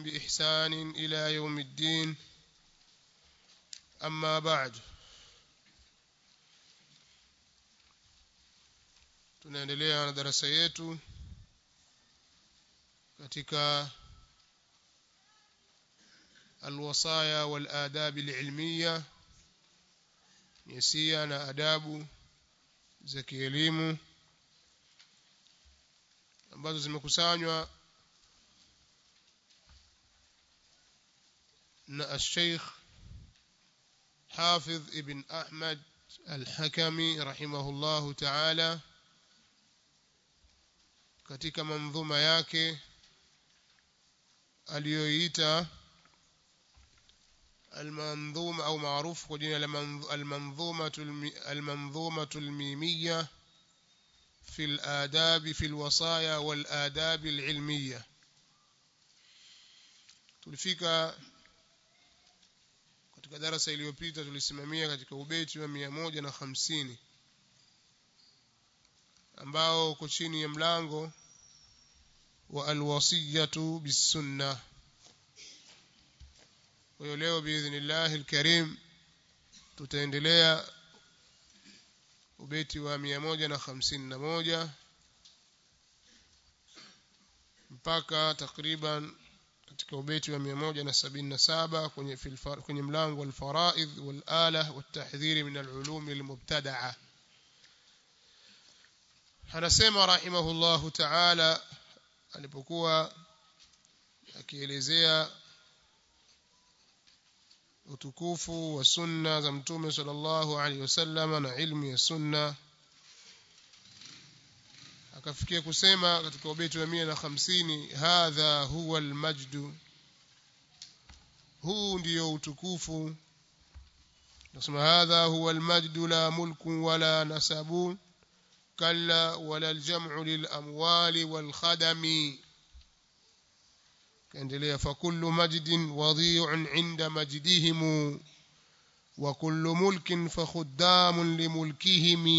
بإحسان إلى يوم الدين أما بعد tunaendelea na darasa yetu katika الوصايا والآداب العلمية نسيا na adabu za kielimu ambazo zimekusanywa na الشيخ حافظ ابن أحمد الحكمي رحمه الله تعالى katika manzuma yake aliyoita المنظومة أو معروف كجنا المنظومة المنظومة الميمية في الآداب في الوصايا والآداب العلمية tulifika katika darasa iliyopita tulisimamia katika ubeti wa 150 ambao uko chini ya mlango wa alwasiyatu bisunna kwa hiyo leo biidhnillah alkarim tutaendelea ubeti wa 151 mpaka takriban katika ubeti wa 177 kwenye kwenye mlango alfaraidh walala watahdhiri min alulum almubtadaa anasema rahimahullahu ta'ala alipokuwa akielezea utukufu wa sunna za mtume sallallahu alaihi wasallam na ilmu ya sunna akafikia kusema katika ubeti wa 150 hadha huwa almajdu huu ndiyo utukufu nasema hadha huwa almajdu la mulku wala nasabun كلا ولا الجمع للأموال والخدم كاندليا فكل مجد وضيع عند مجدهم وكل ملك فخدام لملكهم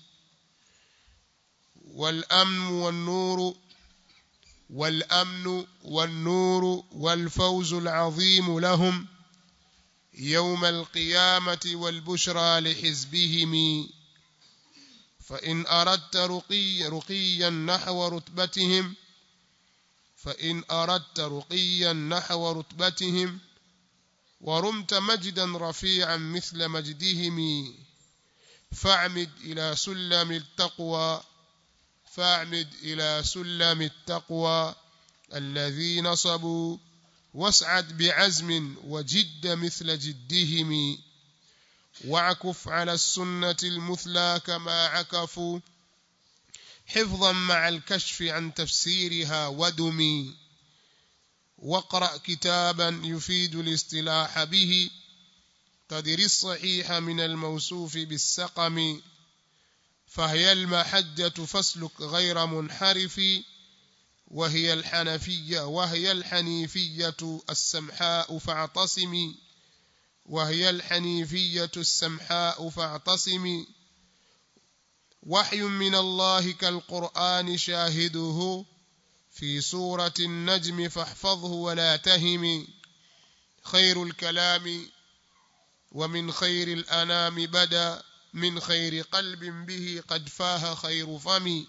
والأمن والنور والأمن والنور والفوز العظيم لهم يوم القيامة والبشرى لحزبهم فإن أردت رقي رقيا نحو رتبتهم فإن أردت رقيا نحو رتبتهم ورمت مجدا رفيعا مثل مجدهم فاعمد إلى سلم التقوى فاعمد إلى سلم التقوى الذي نصبوا واسعد بعزم وجد مثل جدهم واعكف على السنة المثلى كما عكفوا حفظا مع الكشف عن تفسيرها ودمي واقرأ كتابا يفيد الاصطلاح به تدر الصحيح من الموصوف بالسقم فهي المحجة فاسلك غير منحرف وهي الحنفية وهي الحنيفية السمحاء فاعتصمي وهي الحنيفية السمحاء فاعتصمي وحي من الله كالقرآن شاهده في سورة النجم فاحفظه ولا تهم خير الكلام ومن خير الأنام بدا من خير قلب به قد فاه خير فم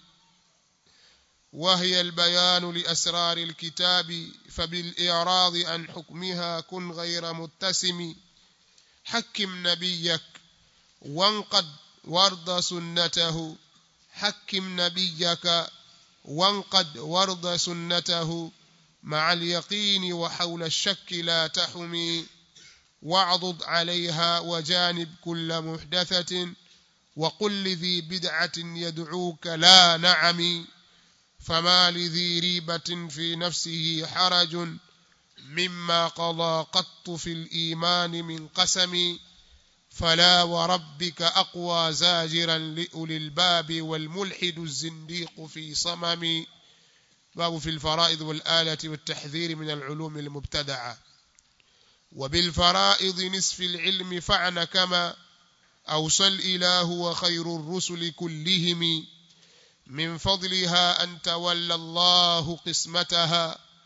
وهي البيان لأسرار الكتاب فبالإعراض عن حكمها كن غير متسم حكم نبيك وانقد وارض سنته حكم نبيك وانقد وارض سنته مع اليقين وحول الشك لا تحمي واعضد عليها وجانب كل محدثة وقل لذي بدعة يدعوك لا نعم فما لذي ريبة في نفسه حرج مما قضى قط في الإيمان من قسم فلا وربك أقوى زاجرا لأولي الباب والملحد الزنديق في صمم باب في الفرائض والآلة والتحذير من العلوم المبتدعة وبالفرائض نصف العلم فعن كما أوصى الإله وخير الرسل كلهم من فضلها أن تولى الله قسمتها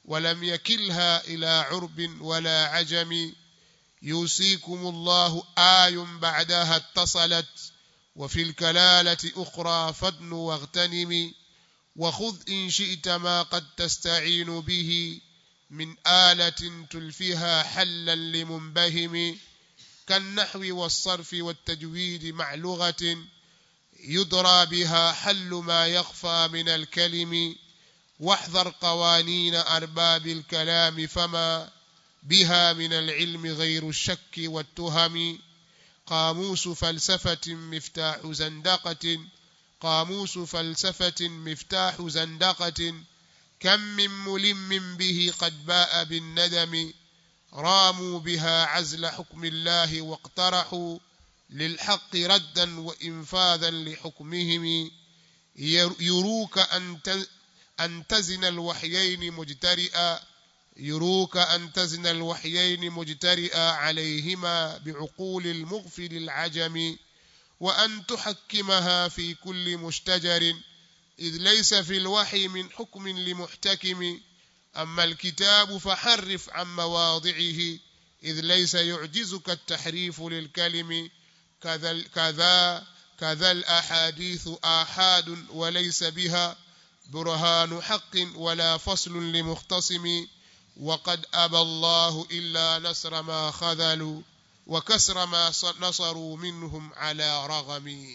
ولم يكلها إلى عرب ولا عجم يوصيكم الله آي بعدها اتصلت وفي الكلالة أخرى فادن واغتنم وخذ إن شئت ما قد تستعين به من آلة تلفها حلا لمنبهم كالنحو والصرف والتجويد مع لغة يدرى بها حل ما يخفى من الكلم واحذر قوانين أرباب الكلام فما بها من العلم غير الشك والتهم قاموس فلسفة مفتاح زندقة قاموس فلسفة مفتاح زندقة كم من ملم به قد باء بالندم راموا بها عزل حكم الله واقترحوا للحق ردا وإنفاذا لحكمهم يروك أن تزن الوحيين مجترئا يروك أن تزن الوحيين مجترئا عليهما بعقول المغفل العجم وأن تحكمها في كل مشتجر إذ ليس في الوحي من حكم لمحتكم أما الكتاب فحرف عن مواضعه إذ ليس يعجزك التحريف للكلم كذا كذا كذا الأحاديث آحاد وليس بها برهان حق ولا فصل لمختصم وقد أبى الله إلا نصر ما خذلوا وكسر ما نصروا منهم على رغم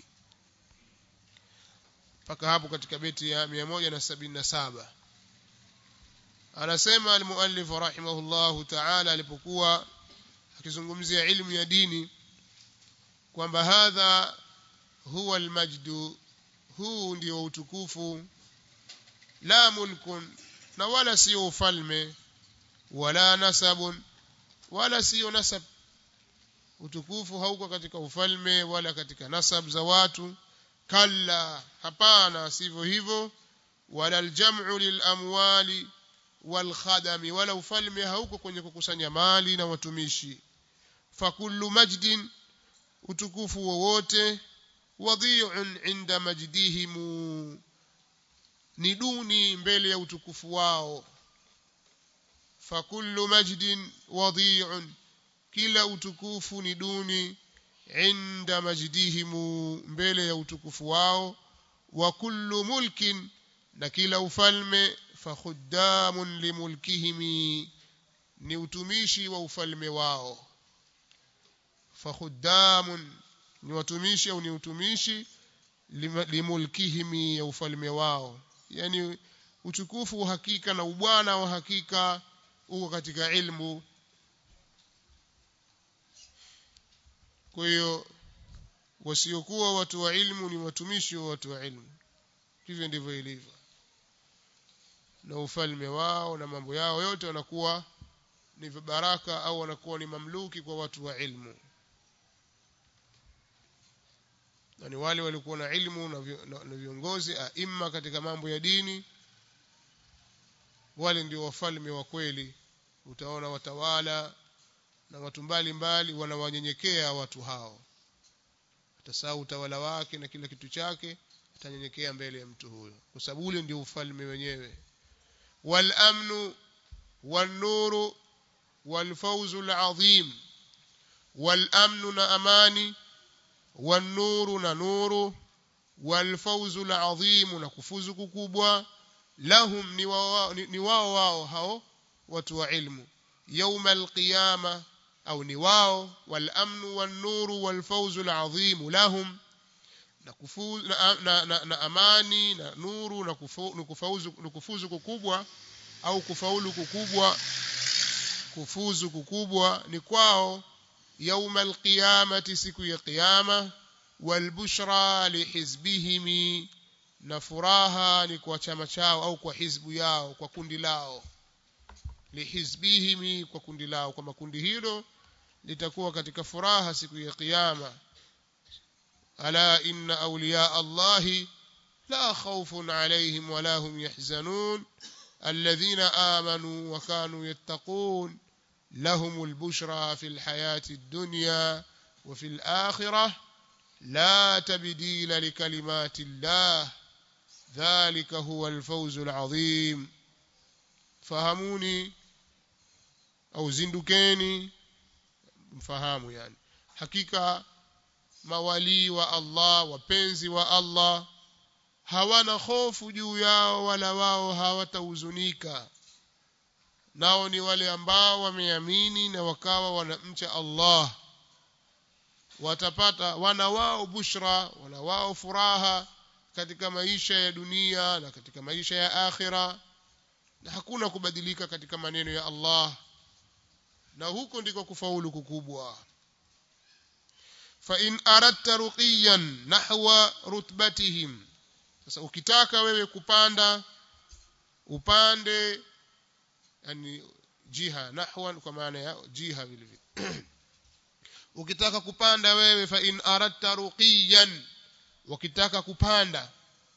mpaka hapo katika beti ya 177 anasema almuallif rahimahullahu ta'ala alipokuwa akizungumzia ilmu ya dini kwamba hadha huwa almajdu huu ndio utukufu la mulkun na wala sio ufalme wala nasabun wala sio nasab utukufu hauko katika ufalme wala katika nasab za watu kalla hapana sivyo hivyo wala aljam'u lilamwali walkhadami wala ufalme hauko kwenye kukusanya mali na watumishi fakullu majdin utukufu wowote wadhi'un inda majdihimu ni duni mbele ya utukufu wao fakullu majdin wadhi'un kila utukufu ni duni inda majdihimu mbele ya utukufu wao wa kullu mulkin na kila ufalme fakhuddamun limulkihimi ni utumishi wa ufalme wao fakhuddamun ni watumishi au ni utumishi limulkihimi ya ufalme wao yani utukufu wa hakika na ubwana wa hakika uko katika ilmu kwa hiyo wasiokuwa watu wa ilmu ni watumishi wa watu wa ilmu hivyo ndivyo ilivyo na ufalme wao na mambo yao yote wanakuwa ni baraka au wanakuwa ni mamluki kwa watu wa ilmu na ni wale walikuwa na ilmu na viongozi aima katika mambo ya dini wale ndio wafalme wa kweli utaona watawala na watu mbalimbali wanawanyenyekea watu hao atasahau utawala wake na kila kitu chake atanyenyekea mbele ya mtu huyo kwa sababu ule ndio ufalme wenyewe wal amnu wan nuru wal fawzu al azim wal amnu na amani wan nuru na nuru wal fawzu al azim na kufuzu kukubwa lahum ni wao ni wao wao hao watu wa ilmu يوم القيامة أو نواو والأمن والنور والفوز العظيم لهم na amani na nuru na kufuzu kufuzu kukubwa au kufaulu kukubwa kufuzu kukubwa ni kwao يوم القيامة siku ya kiyama والبشرى لحزبهم na furaha ni kwa chama chao au kwa hizbu yao kwa kundi lao lihizbihim kwa kundi lao kwa makundi hilo litakuwa katika furaha siku ya kiyama ala inna awliya allahi la khawfun alayhim wala hum yahzanun alladhina amanu wa kanu yattaqun لهم البشرى في الحياة الدنيا وفي الآخرة لا تبديل لكلمات الله ذلك هو الفوز العظيم fahamuni au zindukeni mfahamu yani hakika mawalii wa Allah wapenzi wa Allah hawana hofu juu yao wala wao hawatahuzunika nao ni wale ambao wameamini na wakawa wanamcha Allah watapata wana wao bushra wana wao furaha katika maisha ya dunia na katika maisha ya akhira na hakuna kubadilika katika maneno ya Allah na huko ndiko kufaulu kukubwa fa in aradta ruqiyan nahwa rutbatihim sasa ukitaka wewe kupanda upande yani jiha nahwan kwa maana ya jiha vile vile ukitaka kupanda wewe fa in aradta ruqiyan wakitaka kupanda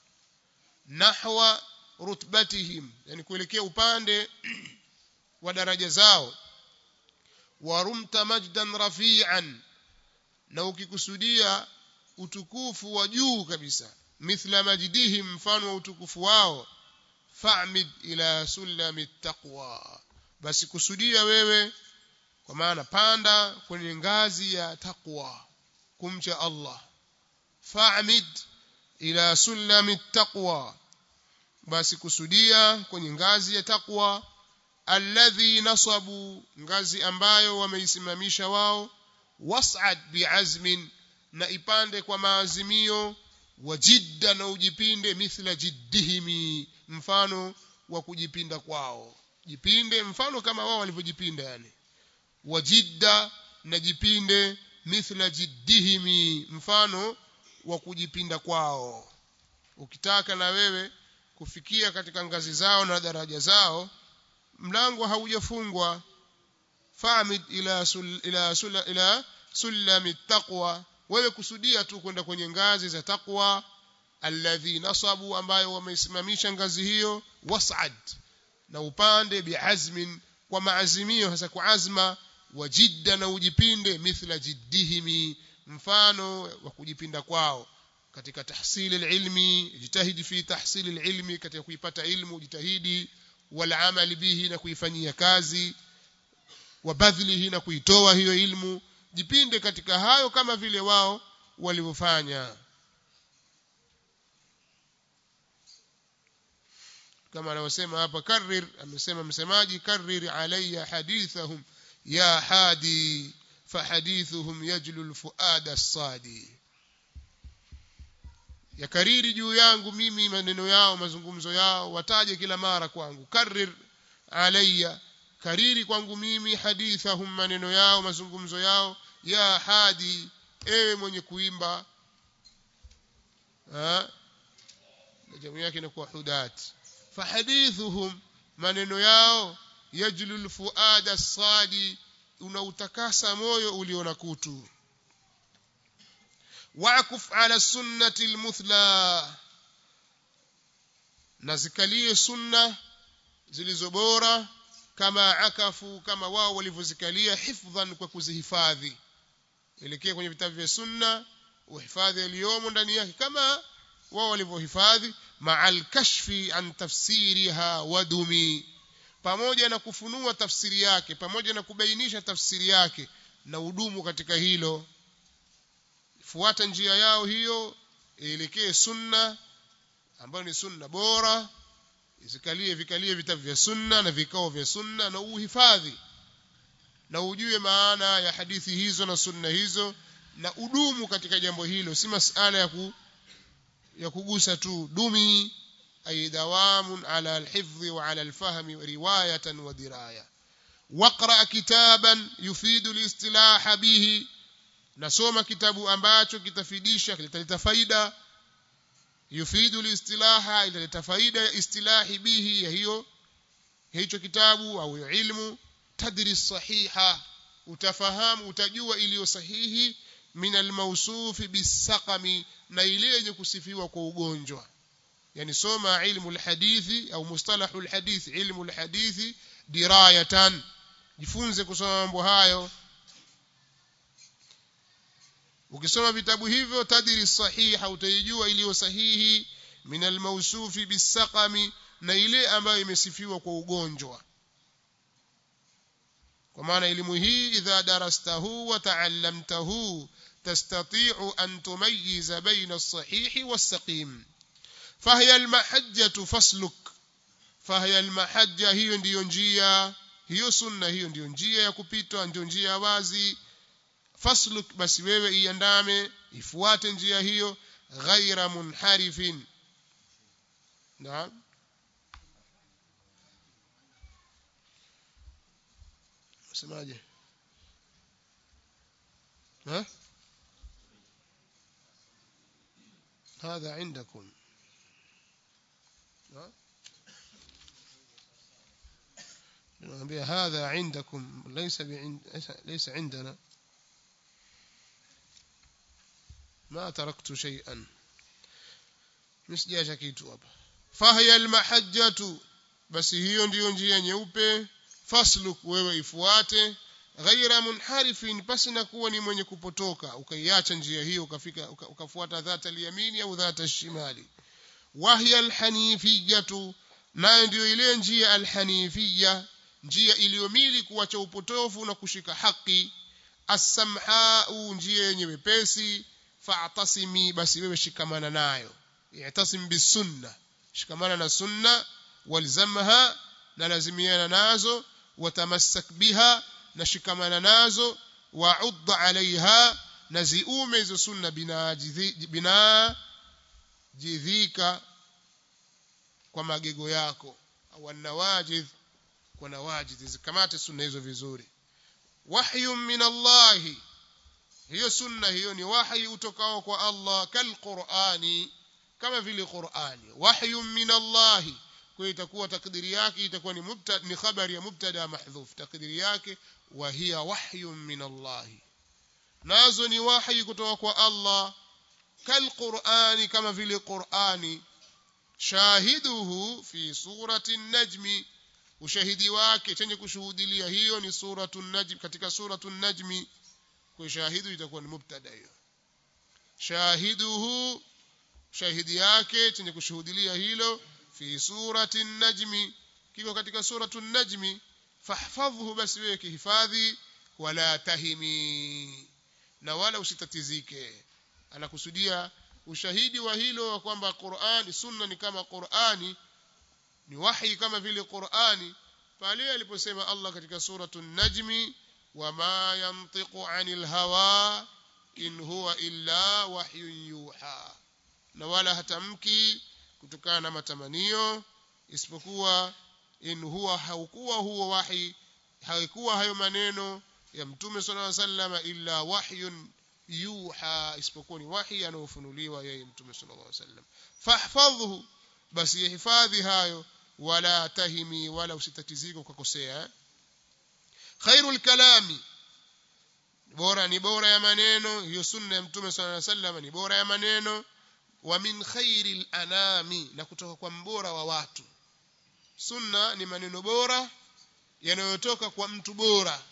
nahwa rutbatihim yani kuelekea upande wa daraja zao warumta majdan rafi'an na ukikusudia utukufu wa juu kabisa mithla majdihim mfano wa utukufu wao fa'mid ila sulami taqwa basi kusudia wewe kwa maana panda kwenye ngazi ya taqwa kumcha Allah fa'mid ila sulami taqwa basi kusudia kwenye ngazi ya taqwa alladhi nasabu ngazi ambayo wameisimamisha wao was'ad bi'azmin na ipande kwa maazimio wajidda na ujipinde mithla jiddihimi mfano wa kujipinda kwao jipinde mfano kama wao walivyojipinda yani wajidda na jipinde mithla jiddihimi mfano wa kujipinda kwao ukitaka na wewe kufikia katika ngazi zao na daraja zao mlango haujafungwa famid ila sul, ila sul, ila sulami taqwa wewe kusudia tu kwenda kwenye ngazi za taqwa alladhi nasabu ambayo wameisimamisha ngazi hiyo was'ad na upande biazmin kwa maazimio hasa kwa azma wa jidda na ujipinde mithla jiddihimi mfano wa kujipinda kwao katika tahsili ilmi jitahidi fi tahsili ilmi katika kuipata ilmu jitahidi wal amali bihi na kuifanyia kazi wa badhlihi na kuitoa hiyo ilmu jipinde katika hayo kama vile wao walivyofanya kama anavyosema hapa karrir amesema msemaji karrir alayya hadithahum ya hadi fahadithuhum yajlu alfuada as-sadi yakariri juu yangu mimi maneno yao mazungumzo yao wataje kila mara kwangu karrir alayya kariri kwangu mimi hadithahum maneno yao mazungumzo yao ya hadi ewe mwenye kuimba ha jamu yake inakuwa hudat fahadithuhum maneno yao yajlu alfuada as-sadi unautakasa moyo ulio na kutu waquf ala sunnati almuthla nazikalie sunna zilizo bora kama akafu kama wao walivyozikalia hifdhan kwa kuzihifadhi elekea kwenye vitabu vya sunna uhifadhi yaliyomo ndani yake kama wao walivyohifadhi ma'al kashfi an tafsiriha wadumi pamoja na kufunua tafsiri yake pamoja na kubainisha tafsiri yake na udumu katika hilo fuata njia yao hiyo ielekee sunna ambayo ni sunna bora izikalie vikalie vitabu vya sunna na vikao vya sunna na uhifadhi na ujue maana ya hadithi hizo na sunna hizo na udumu katika jambo hilo si masala ya ku, ya kugusa tu dumi ay dawamun ala alhifdhi wa ala alfahmi riwayatan wa diraya waqra kitaban yufidu alistilah bihi nasoma kitabu ambacho kitafidisha kitaleta faida yufidu listilaha italeta faida ya istilahi bihi ya hiyo hicho kitabu au ilmu tadri sahiha utafahamu utajua iliyo sahihi min almawsufi bisaqami na ile yenye kusifiwa kwa ugonjwa yani soma ilmu alhadithi au mustalahu alhadithi ilmu alhadithi dirayatan jifunze kusoma mambo hayo ukisoma vitabu hivyo tadiri sahiha utaijua iliyo sahihi min almawsufi bisaqami na ile ambayo imesifiwa kwa ugonjwa kwa maana elimu hii idha darastahu wa taallamtahu tastati'u an tumayyiza baina as-sahih was-saqim fahiya al-mahajjatu fasluk fahiya al-mahajja hiyo ndiyo njia hiyo sunna hiyo ndiyo njia ya kupita ndio njia wazi fasluk basi wewe iandame ifuate njia hiyo ghaira munharifin naam semaje ها هذا عندكم ها نقول هذا عندكم ليس بعند ليس عندنا ما تركت شيئا msijacha kitu hapa fahya almahajjatu basi hiyo ndiyo njia nyeupe fasluk wewe ifuate ghaira munharifin pasi na kuwa ni mwenye kupotoka ukaiacha njia hiyo ukafika ukafuata dhata al-yamini au dhata shimali wahya alhanifiyatu nayo ndiyo ile njia alhanifiyya njia iliyomili kuacha upotofu na kushika haki as-samha'u njia yenye wepesi fa'tasimi basi wewe shikamana nayo i'tasim bisunna shikamana na sunna walzamha na lazimiana nazo watamassak biha na shikamana nazo wa'ud 'alayha na ziume hizo sunna bina jidhika kwa magego yako au nawajidh kwa nawajidh zikamate sunna hizo vizuri wahyun min Allah hiyo sunna hiyo ni wahyi utokao kwa Allah kalqurani kama vile Qur'ani wahyun min Allah kwa itakuwa takdiri yake itakuwa ni mubtada ni khabari ya mubtada mahdhuf takdiri yake wa hiya wahyun min Allah nazo ni wahyi kutoka kwa Allah kalqurani kama vile Qur'ani shahiduhu fi surati an-najmi ushahidi wake chenye kushuhudilia hiyo ni suratu najm katika suratu najmi kwa shahidu itakuwa ni mubtada hiyo shahiduhu shahidi yake chenye kushuhudilia hilo fi surati najmi kiko katika suratu najmi fahfadhhu basi wewe kihifadhi wala tahimi na wala usitatizike anakusudia ushahidi wa hilo wa kwamba Qur'ani sunna ni kama Qur'ani ni wahi kama vile Qur'ani pale aliposema Allah katika suratu najmi wama yantiqu anil hawa in huwa illa wahyun yuha na wala hatamki kutokana na matamanio isipokuwa in huwa haukuwa huo wahi haikuwa hayo maneno ya mtume sallallahu alaihi wasallam illa wahyun yuha isipokuwa ni wahi anaofunuliwa yeye mtume sallallahu alaihi wasallam fahfadhhu basi hifadhi hayo wala tahimi wala usitatizike ukakosea khairul kalami bora ni bora ya maneno hiyo sunna ya mtume sallallahu alaihi wasallam ni bora ya maneno wa min khairil anami na kutoka kwa mbora wa watu sunna ni maneno bora yanayotoka kwa mtu bora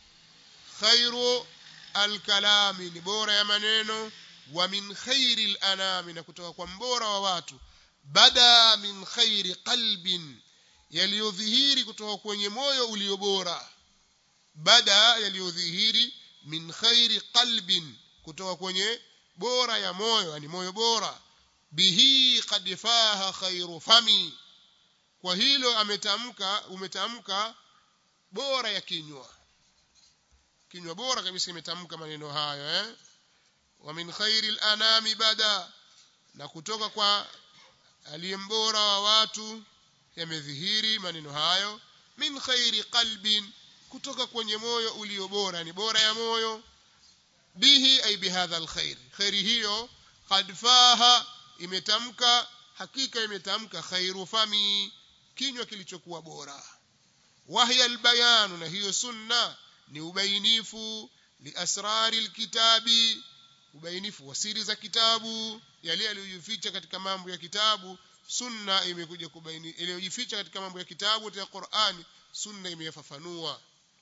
khairu alkalami ni bora ya maneno wa min khairil anami na kutoka kwa mbora wa watu bada min khairi qalbin yaliyodhihiri kutoka kwenye moyo ulio bora bada yaliyodhihiri min khairi qalbin kutoka kwenye bora ya moyo yani moyo bora bihi qad faha khairu fami kwa hilo ametamka umetamka bora ya kinywa kinywa bora kabisa imetamka maneno hayo eh wa min khairi al-anami bada na kutoka kwa aliyembora wa watu yamedhihiri maneno hayo min khairi qalbin kutoka kwenye moyo ulio bora ni bora ya moyo bihi ay bihadha alkhair khairi hiyo qad faha imetamka hakika imetamka khairu fami kinywa kilichokuwa bora wahya albayanu na hiyo sunna ni ubainifu liasrari alkitabi ubainifu wa siri za kitabu yale yaliyojificha katika mambo ya kitabu sunna imekuja kubaini iliyojificha katika mambo ya kitabu ya Qur'ani sunna imeyafafanua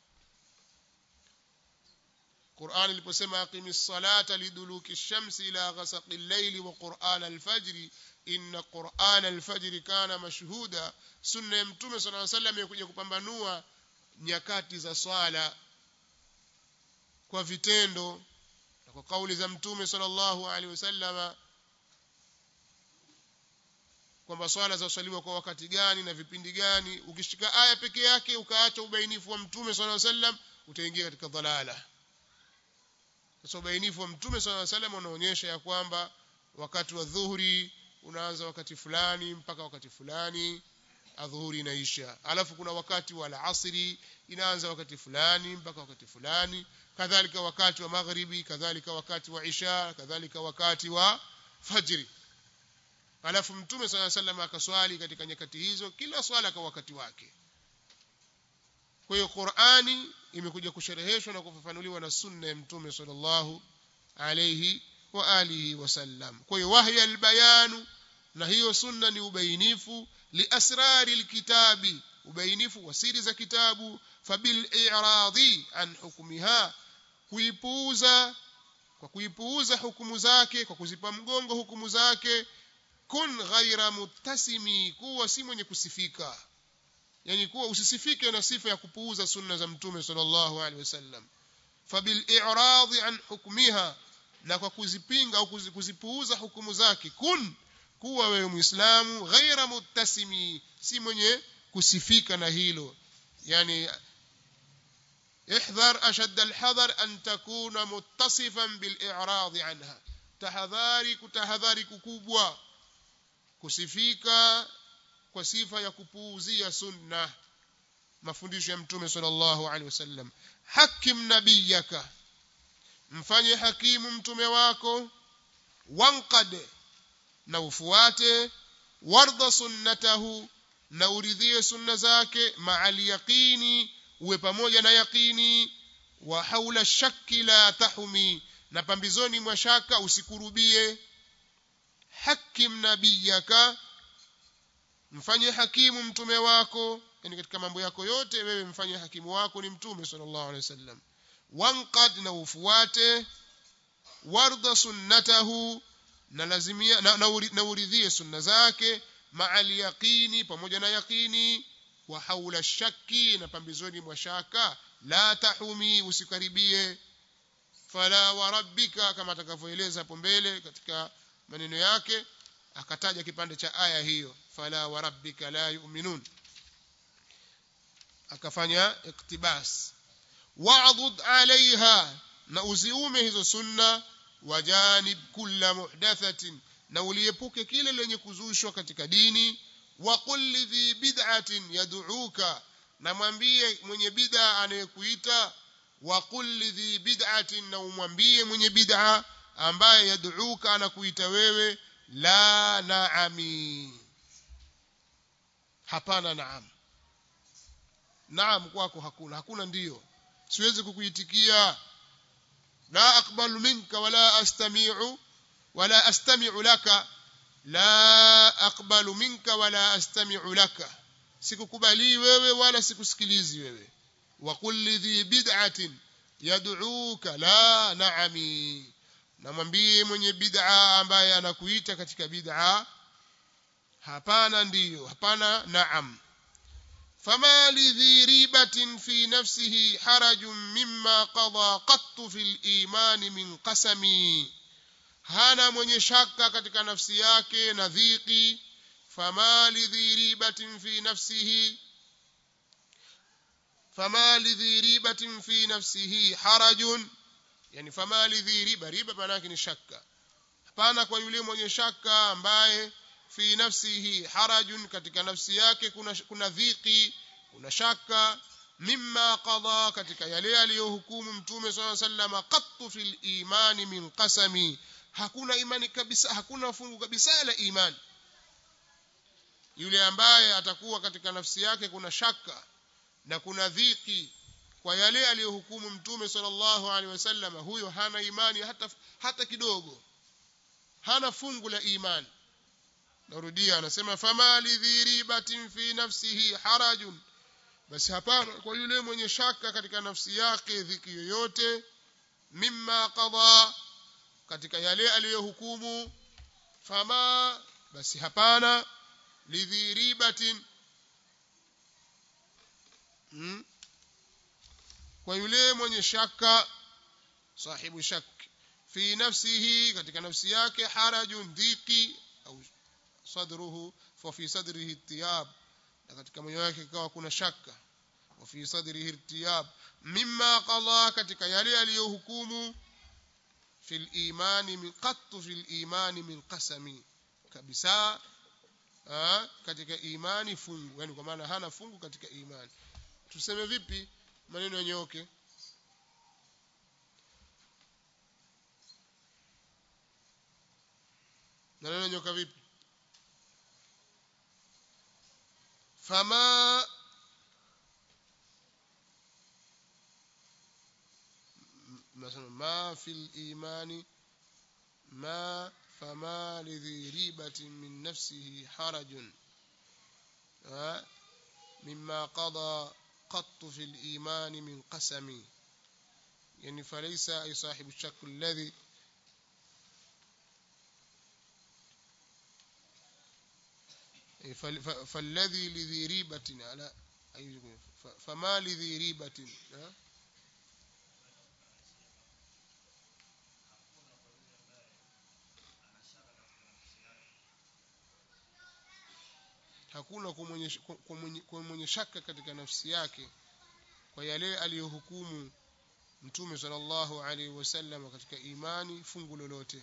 Qur'an iliposema aqimis salata liduluki shamsi ila ghasaqi al-layli wa Qur'an al-fajr inna qur'ana al-fajr kana mashhuda sunna ya mtume sallallahu alaihi wasallam imekuja kupambanua nyakati za swala kwa vitendo na kwa kauli za mtume sallallahu alaihi wasallam kwamba swala zaswaliwa kwa wakati gani na vipindi gani ukishika aya peke yake ukaacha ubainifu wa mtume sallallahu alaihi wasallam utaingia katika dhalala sasa ubainifu wa mtume sallallahu alaihi wasallam unaonyesha ya kwamba wakati wa dhuhuri unaanza wakati fulani mpaka wakati fulani adhuhuri inaisha alafu kuna wakati wa alasiri inaanza wakati fulani mpaka wakati fulani kadhalika wakati wa maghribi kadhalika wakati wa isha kadhalika wakati wa fajri alafu mtume sala sallam akaswali katika nyakati hizo kila swala kwa wakati wake kwa hiyo Qur'ani imekuja kushereheshwa na kufafanuliwa na sunna ya mtume sallallahu alayhi wa alihi wasallam kwa hiyo wahya albayanu na hiyo sunna ni ubainifu liasrari alkitabi ubainifu wa siri za kitabu fabil i'radi an hukmiha kuipuuza kwa kuipuuza hukumu zake kwa kuzipa mgongo hukumu zake kun ghaira muttasimi kuwa si mwenye kusifika yani kuwa usisifike na sifa ya kupuuza sunna za mtume sallallahu alaihi wasallam fabil i'radi an hukmiha na kwa kuzipinga au kuzipuuza hukumu zake kun kuwa wewe muislamu ghaira muttasimi si mwenye kusifika na hilo yani احذر أشد الحذر أن تكون متصفا بالإعراض عنها تحذاري كتحذاري ككبوة kusifika kwa sifa ya kupuuzia sunna mafundisho ya mtume sallallahu alaihi wasallam hakim nabiyaka mfanye hakimu mtume wako wanqad na ufuate warda sunnatahu na uridhie sunna zake ma'al yaqini uwe pamoja na yaqini wa haula shakki la tahumi na pambizoni mwa shaka usikurubie hakim nabiyaka mfanye hakimu mtume wako yani katika mambo yako yote wewe mfanye hakimu wako ni mtume sallallahu alaihi wasallam wanqad na ufuate warda sunnatahu na lazimia na, na, na uridhie sunna zake ma'al yaqini pamoja na yaqini wa haula shakki na pambizoni mwa shaka la tahumi usikaribie fala wa rabbika kama atakavyoeleza hapo mbele katika maneno yake akataja kipande cha aya hiyo fala wa rabbika la yu'minun akafanya iktibas wa'dud alaiha na uziume hizo sunna wajanib kulla muhdathatin na uliepuke kile lenye kuzushwa katika dini wa qul lidhi bid'atin yad'uka na mwambie mwenye bid'a anayekuita wa qul lidhi bid'atin na umwambie mwenye bid'a ambaye yad'uka anakuita wewe la naami hapana naam naam kwako hakuna hakuna ndiyo siwezi kukuitikia la aqbalu minka wala astami'u wala astami'u laka la aqbalu minka wala astami'u laka sikukubali wewe wala sikusikilizi wewe wa kulli dhi bid'atin yad'uka la na'ami namwambie mwenye bid'a ambaye anakuita katika bid'a hapana ndiyo hapana naam فما لذي ريبة في نفسه حرج مما قضى قط في الإيمان من قسمي hana mwenye shaka katika nafsi yake na dhiki fama lidhi ribatin fi nafsihi fama lidhi ribatin fi nafsihi harajun yani fama lidhi riba riba maana yake ni shaka hapana kwa yule mwenye shaka ambaye fi nafsihi harajun katika nafsi yake kuna kuna dhiki kuna shaka mimma qada katika yale aliyohukumu mtume swalla sallama qattu fil imani min qasami hakuna imani kabisa hakuna fungu kabisa la imani yule ambaye atakuwa katika nafsi yake kuna shaka na kuna dhiki kwa yale aliyohukumu mtume sallallahu alaihi wasallam huyo hana imani hata hata kidogo hana fungu la imani narudia anasema fama lidhiribatin fi nafsihi harajun basi hapana kwa yule mwenye shaka katika nafsi yake dhiki yoyote mimma qada katika yale aliyohukumu fama basi hapana lidhiribatin hmm? kwa yule mwenye shaka sahibu shak fi nafsihi katika nafsi yake harajun dhiki au sadruhu fa fi sadrihi tiyab na katika moyo wake ikawa kuna shaka wa fi sadrihi irtiyab mimma qada katika yale aliyohukumu fil imani min qattu fil imani min qasami kabisa ha, katika imani fungu yani kwa maana hana fungu katika imani tuseme vipi maneno yanyoke maneno yanyoka vipi fama مثلا ما في الإيمان ما فما لذي ريبة من نفسه حرج مما قضى قط في الإيمان من قسم يعني فليس أي صاحب الشك الذي فالذي لذي ريبة على فما لذي ريبة hakuna kwa mwenye shaka katika nafsi yake kwa yale aliyohukumu mtume sallallahu alaihi wasallam katika imani fungu lolote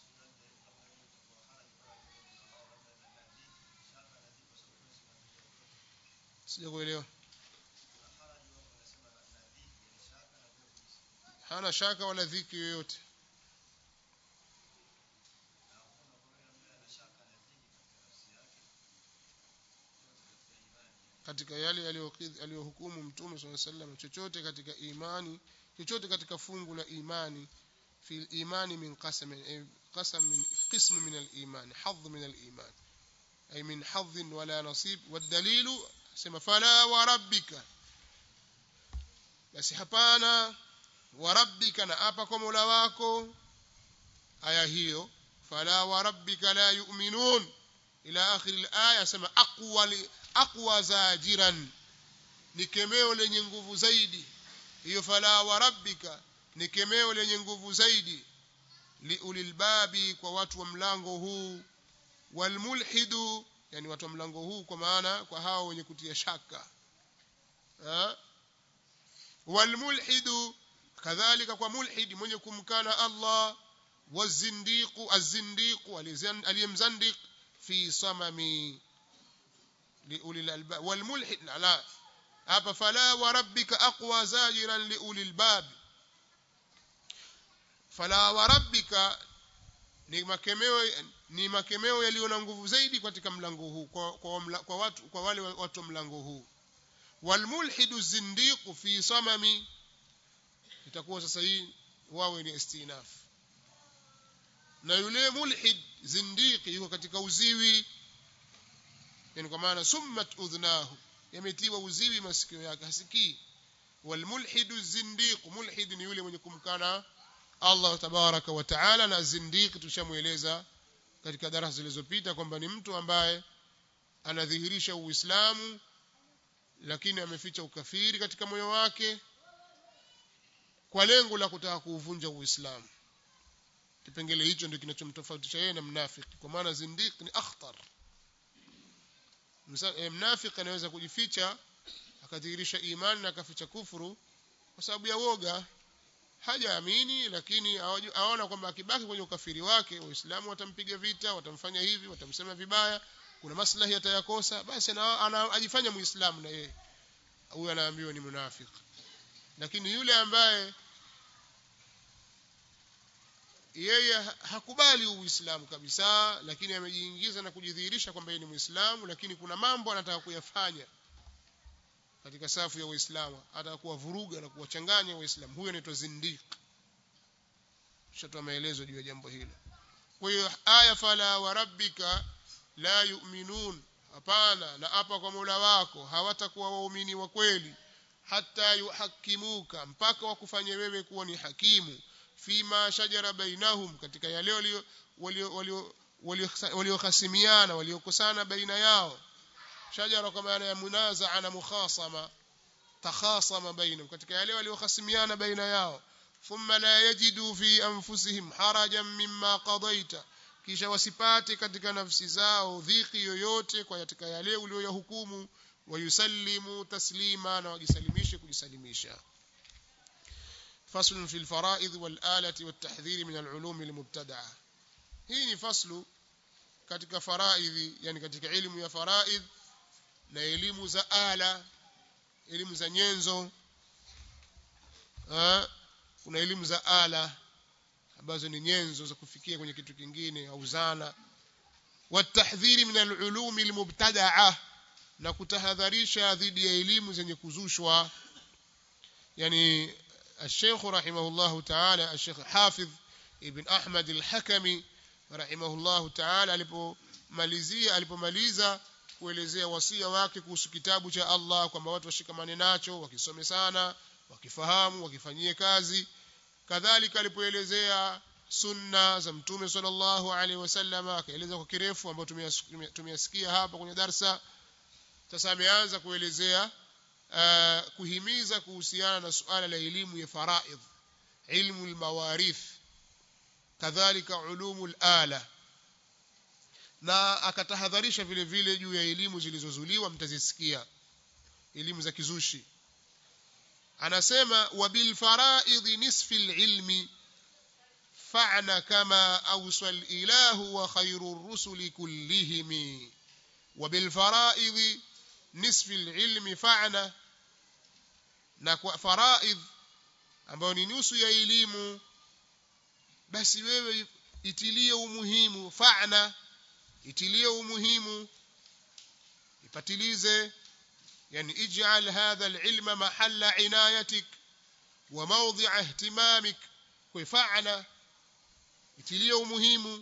sija kuelewa hana shaka wala dhiki yoyote katika yale aliyohukumu mtume swalla sallam chochote katika imani chochote katika fungu la imani fi imani min qasam qasam min qism min al-iman hadh min al-iman ay min hadh wala nasib والدليل sema fala wa rabbika basi hapana wa rabbika na apa kwa Mola wako aya hiyo fala wa rabbika la yu'minun ila akhir al-aya sema aqwa aqwa zajiran ni kemeo lenye nguvu zaidi hiyo fala wa rabbika ni kemeo lenye nguvu zaidi liulilbabi kwa watu wa mlango huu walmulhidu yani watu wa mlango huu kwa maana kwa hao wenye kutia shaka ha? walmulhidu kadhalika kwa mulhid mwenye kumkana Allah wazindiqu azindiqu aliyemzandiq fi samami liuli albab walmulhid la hapa fala wa rabbika aqwa zajiran liuli albab fala wa rabbika ni makemeo ni makemeo yaliyo na nguvu zaidi katika mlango huu kwa, kwa, mla, kwa watu kwa wale watu mlango huu walmulhidu zindiqu fi samami itakuwa sasa hii wawe ni istinaf na yule mulhid zindiqi yuko katika uziwi yani kwa maana summat udhnahu yametiwa uziwi masikio yake hasikii walmulhidu zindiq mulhid ni yule mwenye kumkana Allah tabaraka wa taala na zindiq tushamueleza katika darasa zilizopita kwamba ni mtu ambaye anadhihirisha uislamu lakini ameficha ukafiri katika moyo wake kwa lengo la kutaka kuuvunja uislamu kipengele hicho ndio kinachomtofautisha yeye na mnafiki kwa maana zindiq ni akhtar mnafiki anaweza kujificha akadhihirisha imani na akaficha kufuru kwa sababu ya woga hajaamini lakini aona kwamba akibaki kwenye ukafiri wake waislamu watampiga vita watamfanya hivi watamsema vibaya kuna maslahi atayakosa basi ajifanya muislamu na yeye huyo anaambiwa ni munafiki lakini yule ambaye yeye hakubali uislamu kabisa lakini amejiingiza na kujidhihirisha kwamba yeye ni muislamu lakini kuna mambo anataka kuyafanya katika safu ya waislamu ataka kuwavuruga na kuwachanganya waislamu huyo anaitwa zindiq shatoa maelezo juu ya jambo hilo kwa hiyo aya fala wa rabbika la yu'minun hapana na hapa kwa Mola wako hawatakuwa waumini wa kweli hata yuhakimuka mpaka wakufanye wewe kuwa ni hakimu fima shajara bainahum katika yale walio walio waliokhasimiana waliokosana baina yao shajara kwa maana ya munazaa na mukhasama takhasama bainahum katika yale waliokhasimiana baina yao thumma la yajidu fi anfusihim harajan mimma qadaita kisha wasipate katika nafsi zao dhiki yoyote kwa katika yale uliyoyahukumu wayusallimu taslima na wajisalimishe kujisalimisha فصل في الفرائض والآلة والتحذير من العلوم المبتدعة hii ni faslu katika faraidhi yani katika elimu ya faraidh na elimu za ala elimu za nyenzo ha? kuna elimu za ala ambazo ni nyenzo za kufikia kwenye kitu kingine au zana watahdhiri min alulumi almubtadaa na kutahadharisha dhidi ya elimu zenye kuzushwa yani الشيخ رحمه الله تعالى الشيخ حافظ ابن أحمد الحكمي رحمه الله تعالى alipomalizia alipomaliza kuelezea wasia wake kuhusu kitabu cha Allah kwamba watu washikamane nacho wakisome sana wakifahamu wakifanyie kazi kadhalika alipoelezea sunna za mtume sallallahu alaihi wasallam akaeleza kwa kirefu ambayo tumeyasikia hapa kwenye darsa sasa ameanza kuelezea uh, kuhimiza kuhusiana na suala la elimu ya faraidh ilmu almawarith kadhalika ulumu ala na akatahadharisha vile vile juu ya elimu zilizozuliwa mtazisikia elimu za kizushi anasema wabil faraidh nisfi alilmi fa'na kama awsa alilahu wa khayru rusuli kullihim wabil faraidh nisfi alilmi fa'na na kwa faraidh ambayo ni nusu ya elimu basi wewe itilie umuhimu fa'na itilie umuhimu ipatilize yani ij'al hadha alilma mahalla inayatik wa mawdi'a ihtimamik kwa fa'na itilie umuhimu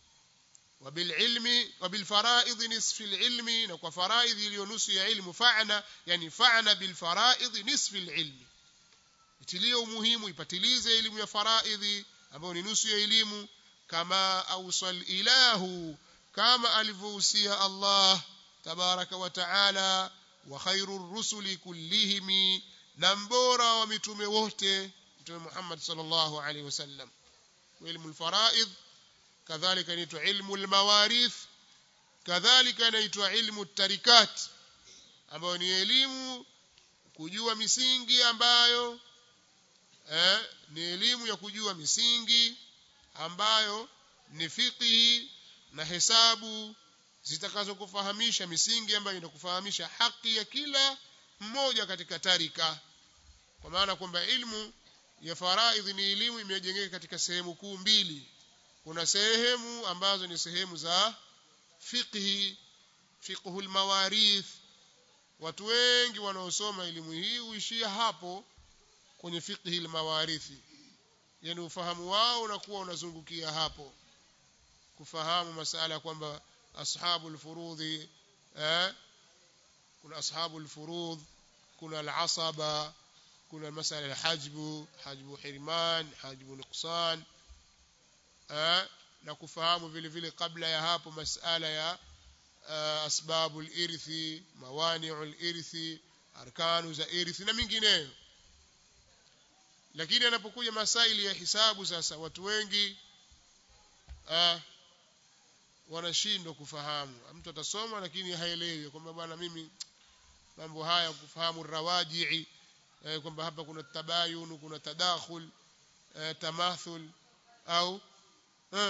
وبالعلم وبالفرائض نصف العلم نكو فرائض iliyonusu ya ilmu fa'na yani fa'na bilfara'id nisf alilm itilie umuhimu ipatilize elimu ya faraidhi ambayo ni nusu ya elimu kama awsal ilahu kama alivyohusia Allah tabaraka wa taala wa khairur rusuli kullihim na mbora wa mitume wote mtume Muhammad sallallahu alaihi wasallam ilmu alfaraid kadhalika inaitwa ilmu almawarith kadhalika inaitwa ilmu tarikat ambayo ni elimu kujua misingi ambayo eh, ni elimu ya kujua misingi ambayo ni fiqhi na hesabu zitakazokufahamisha misingi ambayo inakufahamisha haki ya kila mmoja katika tarika kwa maana kwamba ilmu ya faraidhi ni elimu imejengeka katika sehemu kuu mbili kuna sehemu ambazo ni sehemu za fiqhi fiqhul mawarith watu wengi wanaosoma elimu hii huishia hapo kwenye fiqhi almawarithi yani ufahamu wao unakuwa unazungukia hapo kufahamu masala kwamba ashabul furudhi eh kuna ashabul furudh kuna al-asaba kuna masala al-hajbu hajbu hirman hajbu nuqsan eh na kufahamu vile vile kabla ya hapo masala ya asbabul irthi mawani'ul irthi arkanu za irthi na mingineyo lakini anapokuja masaili ya hisabu sasa watu wengi ah, wanashindwa kufahamu mtu atasoma lakini haelewi kwamba bwana mimi mambo haya kufahamu rawajii eh, kwamba hapa kuna tabayun kuna tadakhul eh, tamathul au eh,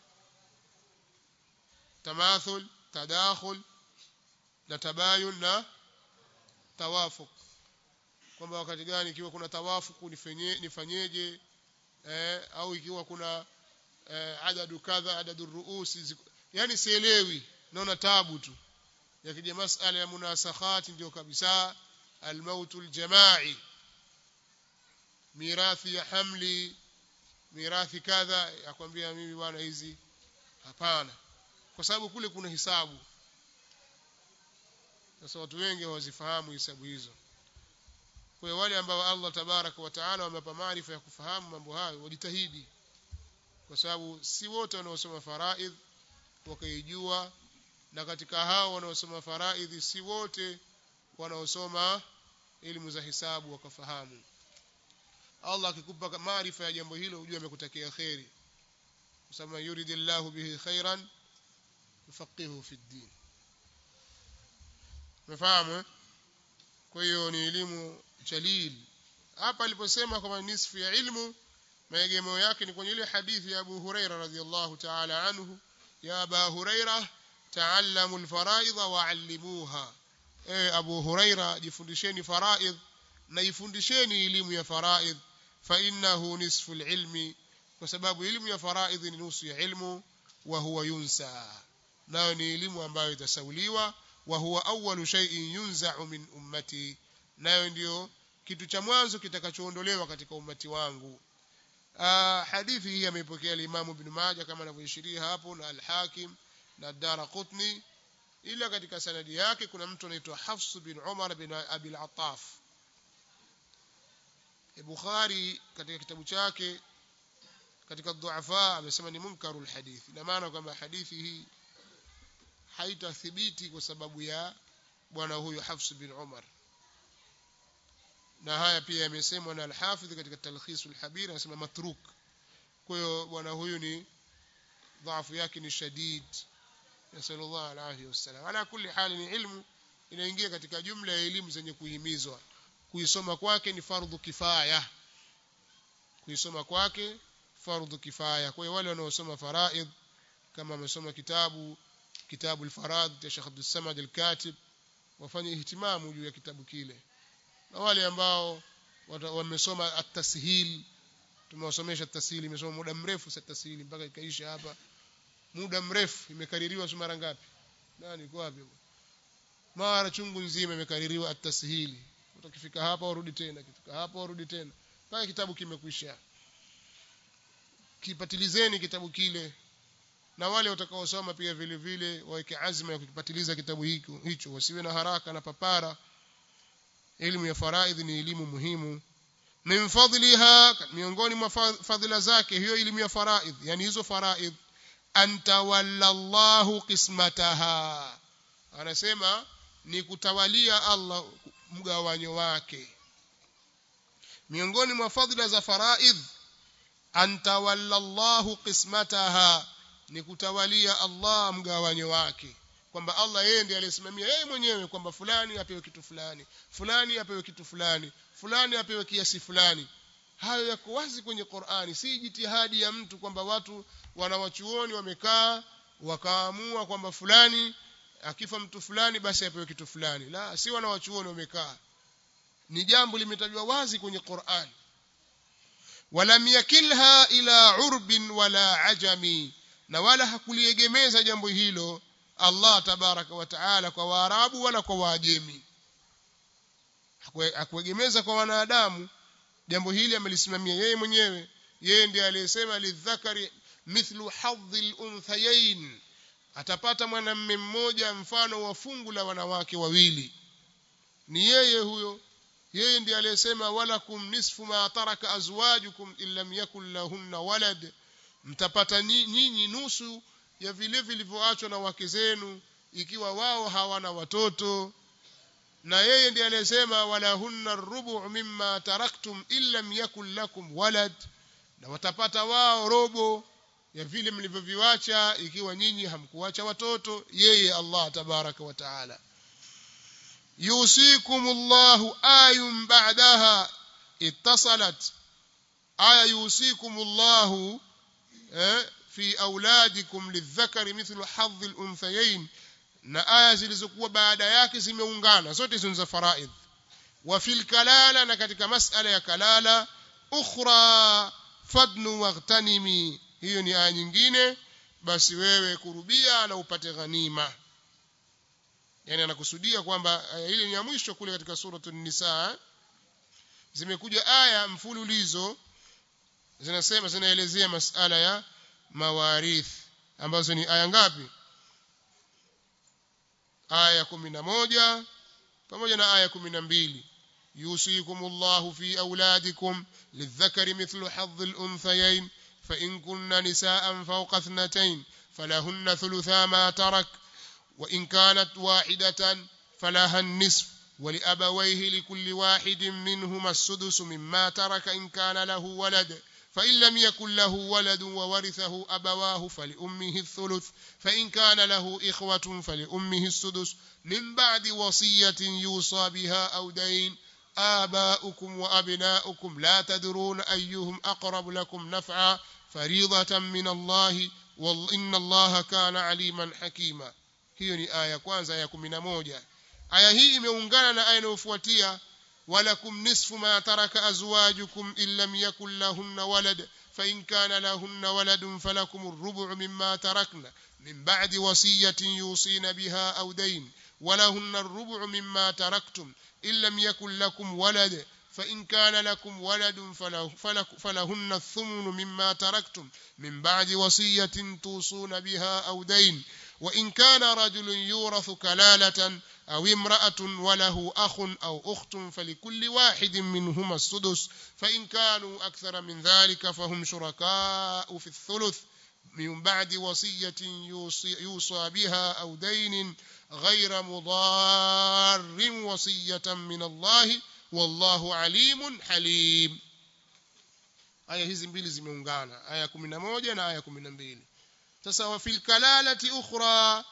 tamathul tadakhul na tabayun na tawafuq kwamba wakati gani ikiwa kuna tawafuku nifanye nifanyeje eh, au ikiwa kuna eh, adadu kadha adadu ruusi yani sielewi naona tabu tu yakija masala ya munasakhati ndio kabisa almautu aljamai mirathi ya hamli mirathi kadha yakwambia mimi bwana hizi hapana kwa sababu kule kuna hisabu sasa watu wengi hawazifahamu hisabu hizo kwa wale ambao Allah tabaraka wa taala wamewapa maarifa ya kufahamu mambo hayo wajitahidi kwa sababu si wote wanaosoma faraidh wakaijua na katika hao wanaosoma faraidhi si wote wanaosoma elimu za hisabu wakafahamu Allah akikupa maarifa ya jambo hilo ujue amekutakia kheri kusema yuridillahu bihi khairan yufaqihu fi ddin umefahamu eh? kwa hiyo ni elimu jalil hapa aliposema kwamba nisfu ya ilmu maegemeo yake ni kwenye ile hadithi ya Abu Huraira radhiallahu ta'ala anhu ya Aba Huraira ta'allamu alfaraidha wa'allimuha eh Abu Huraira jifundisheni faraidh na ifundisheni elimu ya faraidh fa innahu nisfu alilmi kwa sababu elimu ya faraidh ni nusu ya ilmu wa huwa yunsa nayo ni elimu ambayo itasauliwa wa huwa awwalu shay'in yunza'u min ummati nayo ndiyo kitu cha mwanzo kitakachoondolewa katika ummati wangu uh, hadithi hii ameipokea al-Imam Ibn Majah kama anavyoishiria hapo na al-Hakim na Daraqutni ila katika sanadi yake kuna mtu anaitwa Hafs bin Umar bin Abi al-Attaf Bukhari katika kitabu chake katika dhuafa amesema ni munkarul hadith ina maana kwamba hadithi hii haitathibiti kwa sababu ya bwana huyu Hafs bin Umar na haya pia yamesemwa na al-Hafidh katika Talkhis al-Habir anasema matruk kwa hiyo bwana huyu ni dhaifu yake ni shadid nasallallahu alayhi wasallam ala kulli hali ni ilmu inaingia katika jumla ya elimu zenye kuhimizwa kuisoma kwake ni fardhu kifaya kuisoma kwake fardhu kifaya kwa hiyo wale wanaosoma faraid kama wamesoma kitabu kitabu al-farad cha Sheikh Abdul Samad al-Katib wafanye ihtimamu juu ya kitabu kile na wale ambao wamesoma at-tashil tumewasomesha at-tashil imesoma muda mrefu sa tashil mpaka ikaisha hapa muda mrefu imekaririwa mara ngapi nani iko wapi mara chungu nzima imekaririwa at-tashil utakifika hapa urudi tena kifika hapa urudi tena mpaka kitabu kimekwisha kipatilizeni kitabu kile na wale watakaosoma pia vile vile waweke azma ya kukipatiliza kitabu hicho hicho wasiwe na haraka na papara elimu ya faraidh ni elimu muhimu min fadliha miongoni mwa fadhila zake hiyo elimu ya faraidh yani hizo faraidh antawalla Allahu qismataha anasema ni kutawalia Allah mgawanyo wake miongoni mwa fadhila za faraidh antawalla Allahu qismataha ni kutawalia Allah mgawanyo wake kwamba Allah yeye ndiye aliyesimamia yeye mwenyewe kwamba fulani apewe kitu fulani fulani apewe kitu fulani fulani apewe kiasi fulani hayo yako wazi kwenye Qur'ani si jitihadi ya mtu kwamba watu wanawachuoni wamekaa wakaamua kwamba fulani akifa mtu fulani basi apewe kitu fulani la si wanawachuoni wamekaa ni jambo limetajwa wazi kwenye Qur'ani walam yakilha ila urbin wala ajami na wala hakuliegemeza jambo hilo Allah tabaraka wa taala kwa waarabu wala kwa waajemi hakuegemeza kwa wanadamu jambo hili amelisimamia yeye mwenyewe yeye ndiye aliyesema lidhakari mithlu hadhi unthayain atapata mwanamume mmoja mfano wa fungu la wanawake wawili ni yeye huyo yeye ndiye aliyesema walakum nisfu ma taraka azwajukum illam yakul lahunna walad mtapata nyinyi nusu ya vile vilivyoachwa na wake zenu ikiwa wao hawana watoto na yeye ndiye aliyesema walahunna rubu mimma taraktum illam yakul lakum walad na watapata wao robo ya vile mlivyoviacha ikiwa nyinyi hamkuacha watoto yeye Allah tabaraka wa taala yusikumullahu ayun ba'daha ittasalat aya yusikumullahu eh, fi auladikum lidhakari mithlu hadhi al-unthayayn na aya zilizokuwa baada yake zimeungana zote hizo za faraidh wa fil kalala na katika masala ya kalala ukhra fadnu waghtanimi hiyo ni aya nyingine basi wewe kurubia na upate ghanima yani anakusudia kwamba aya ile ni ya mwisho kule katika suratul nisa zimekuja aya mfululizo zinasema zinaelezea masala ya mawarith ambazo ni aya ngapi aya kumi na moja pamoja na aya kumi na mbili يوصيكم الله في أولادكم للذكر مثل حظ الأنثيين فإن كن نساء فوق اثنتين فلهن ثلثا ما ترك وإن كانت واحدة فلها النصف ولأبويه لكل واحد منهما السدس مما ترك إن كان له ولد فإن لم يكن له ولد وورثه أبواه فلأمه الثلث فإن كان له إخوة فلأمه السدس من بعد وصية يوصى بها أو دين آباؤكم وأبناؤكم لا تدرون أيهم أقرب لكم نفعا فريضة من الله وإن الله كان عليما حكيما hiyo ni aya kwanza aya kumi na moja aya hii imeungana na aya inayofuatia walakum nisfu ma taraka azwajukum in lam yakun lahunna walad فإن كان لهن ولد فلكم الربع مما تركن من بعد وصية يوصين بها أو دين ولهن الربع مما تركتم إن لم يكن لكم ولد فإن كان لكم ولد فله فلك فلهن الثمن مما تركتم من بعد وصية توصون بها أو دين وإن كان رجل يورث كلالة أو امرأة وله أخ أو أخت فلكل واحد منهما السدس فإن كانوا أكثر من ذلك فهم شركاء في الثلث من بعد وصية يوصي, يوصى بها أو دين غير مضار وصية من الله والله عليم حليم aya hizi mbili zimeungana aya 11 na aya 12 sasa wa fil kalalati ukhra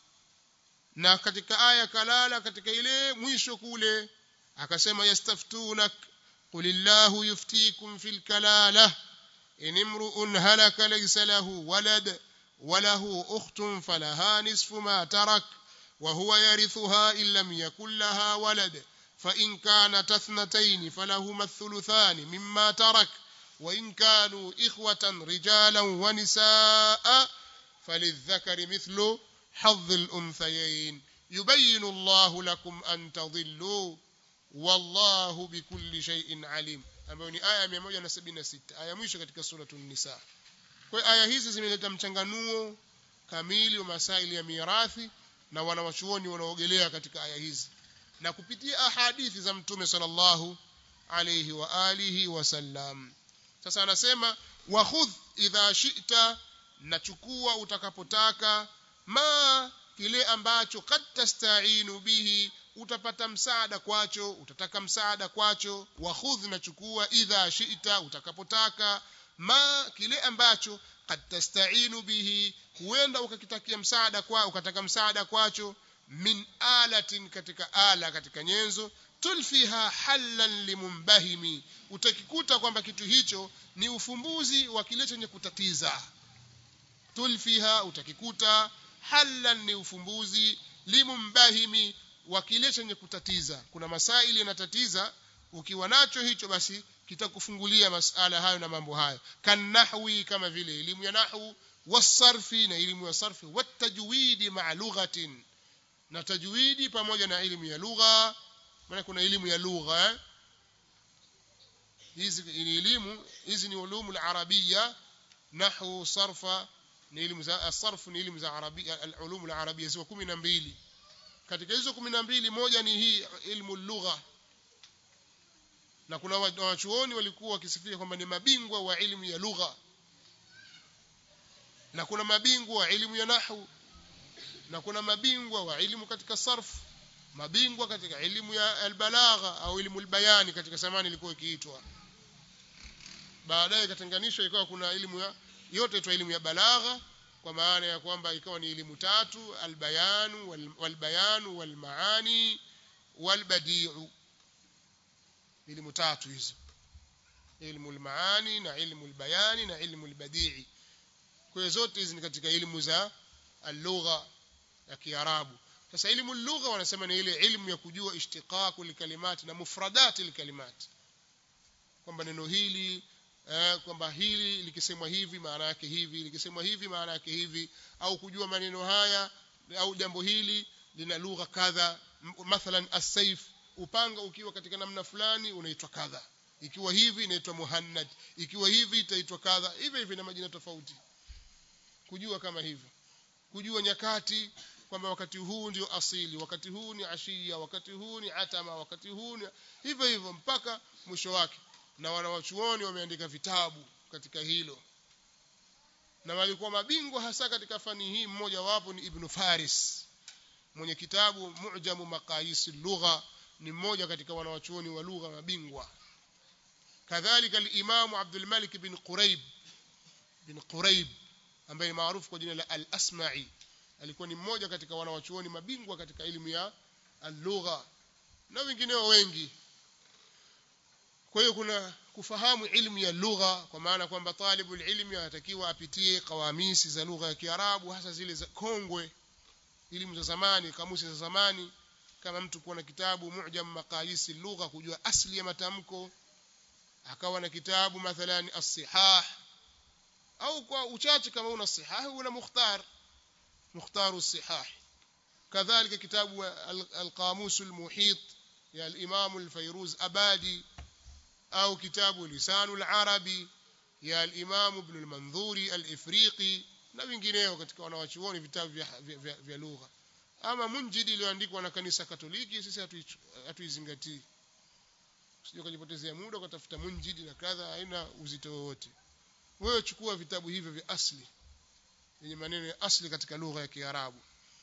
na katika aya kalala katika ile mwisho kule akasema yastaftunak qulillahu yuftikum fil kalala in imru'un halaka laysa lahu walad وله أخت فلها نصف ما ترك وهو يرثها إن لم يكن لها ولد فإن كانت اثنتين فلهما الثلثان مما ترك وإن كانوا إخوة رجالا ونساء فللذكر مثل حظ الأنثيين يبين الله لكم أن تضلوا والله بكل شيء عليم ambayo ni aya 176 aya mwisho katika suratu nisa kwa aya hizi zimeleta mchanganuo kamili wa masaili ya mirathi na wanawachuoni wanaogelea katika aya hizi na kupitia ahadithi za mtume sallallahu alayhi wa alihi wasallam sasa anasema wakhudh idha shi'ta nachukua utakapotaka ma kile ambacho kad tastainu bihi utapata msaada kwacho utataka msaada kwacho wakhudh nachukua idha shi'ta utakapotaka ma kile ambacho kad tastainu bihi huenda ukakitakia msaada kwa ukataka msaada kwacho min alatin katika ala katika nyenzo tulfiha hallan limumbahimi utakikuta kwamba kitu hicho ni ufumbuzi wa kile chenye kutatiza tulfiha utakikuta hallan ni ufumbuzi limumbahimi wa kile chenye kutatiza kuna masaili yanatatiza ukiwa nacho hicho basi kitakufungulia masala hayo na mambo hayo kanahwi kama vile elimu ya nahwu wasarfi na elimu ya sarfi watajwidi ma'a lughatin na tajwidi pamoja na elimu ya lugha maana kuna elimu ya lugha eh? hizi ni elimu hizi ni ulumu al-arabia nahwu sarfa ni elimu za sarf ni elimu za arabia al-ulum al-arabia ziko 12 katika hizo 12 moja ni hii elimu lugha na kuna wachuoni walikuwa wakisifia kwamba ni mabingwa wa elimu ya lugha na kuna mabingwa wa elimu ya nahwu na kuna mabingwa wa elimu katika sarf mabingwa katika elimu ya albalagha au elimu albayani katika zamani ilikuwa ikiitwa baadaye ikatenganishwa ikawa kuna elimu ya yote itwa elimu ya balagha kwa maana ya kwamba ikawa ni elimu tatu albayanu walbayanu walmaani walbadiu elimu tatu hizo elimu almaani na elimu albayani na elimu albadii kwa hiyo zote hizi ni katika elimu za اللغه ya Kiarabu sasa elimu lugha wanasema ni ile elimu ya kujua ishtiqaqu likalimati na mufradati likalimati kwamba neno hili eh, kwamba hili likisemwa hivi maana yake hivi likisemwa hivi maana yake hivi au kujua maneno haya au jambo hili lina lugha kadha mathalan as-sayf upanga ukiwa katika namna fulani unaitwa kadha ikiwa hivi inaitwa muhannad ikiwa hivi itaitwa kadha hivi hivi na majina tofauti kujua kama hivyo kujua nyakati kwamba wakati huu ndio asili wakati huu ni ashia wakati huu ni atama wakati huu ni hivyo hivyo mpaka mwisho wake na wanawachuoni wameandika vitabu katika hilo na walikuwa mabingwa hasa katika fani hii mmoja wapo ni ibn Faris mwenye kitabu Mu'jamu Maqayis lugha ni mmoja katika wanawachuoni wa lugha mabingwa kadhalika al-Imam Abdul Malik bin Quraib bin Quraib ambaye ni maarufu kwa jina la Al-Asma'i alikuwa ni mmoja katika wanawachuoni mabingwa katika elimu ya al-lugha na wengineo wengi kwa hiyo kuna kufahamu ilmu ya lugha kwa maana kwamba talibu ilmi anatakiwa apitie kawamisi za lugha ya Kiarabu hasa zile za kongwe elimu za zamani kamusi za zamani kama mtu kuwa na kitabu mu'jam maqayisi lugha kujua asli ya matamko akawa na kitabu mathalan as-sihah au kwa uchache kama una sihah una mukhtar mukhtar as-sihah kadhalika kitabu al-qamus al-muhit ya al-imam al-fayruz abadi au kitabu lisanu al-arabi ya al-imam ibn al-manzuri al-ifriqi na vingineo katika wanawachuoni vitabu vya, vya, vya, vya lugha ama munjidi iliyoandikwa na kanisa katoliki sisi hatuizingatii usije kujipotezea muda ukatafuta munjidi na kadha haina uzito wowote wewe chukua vitabu hivyo vya asli yenye maneno ya asli katika lugha ya Kiarabu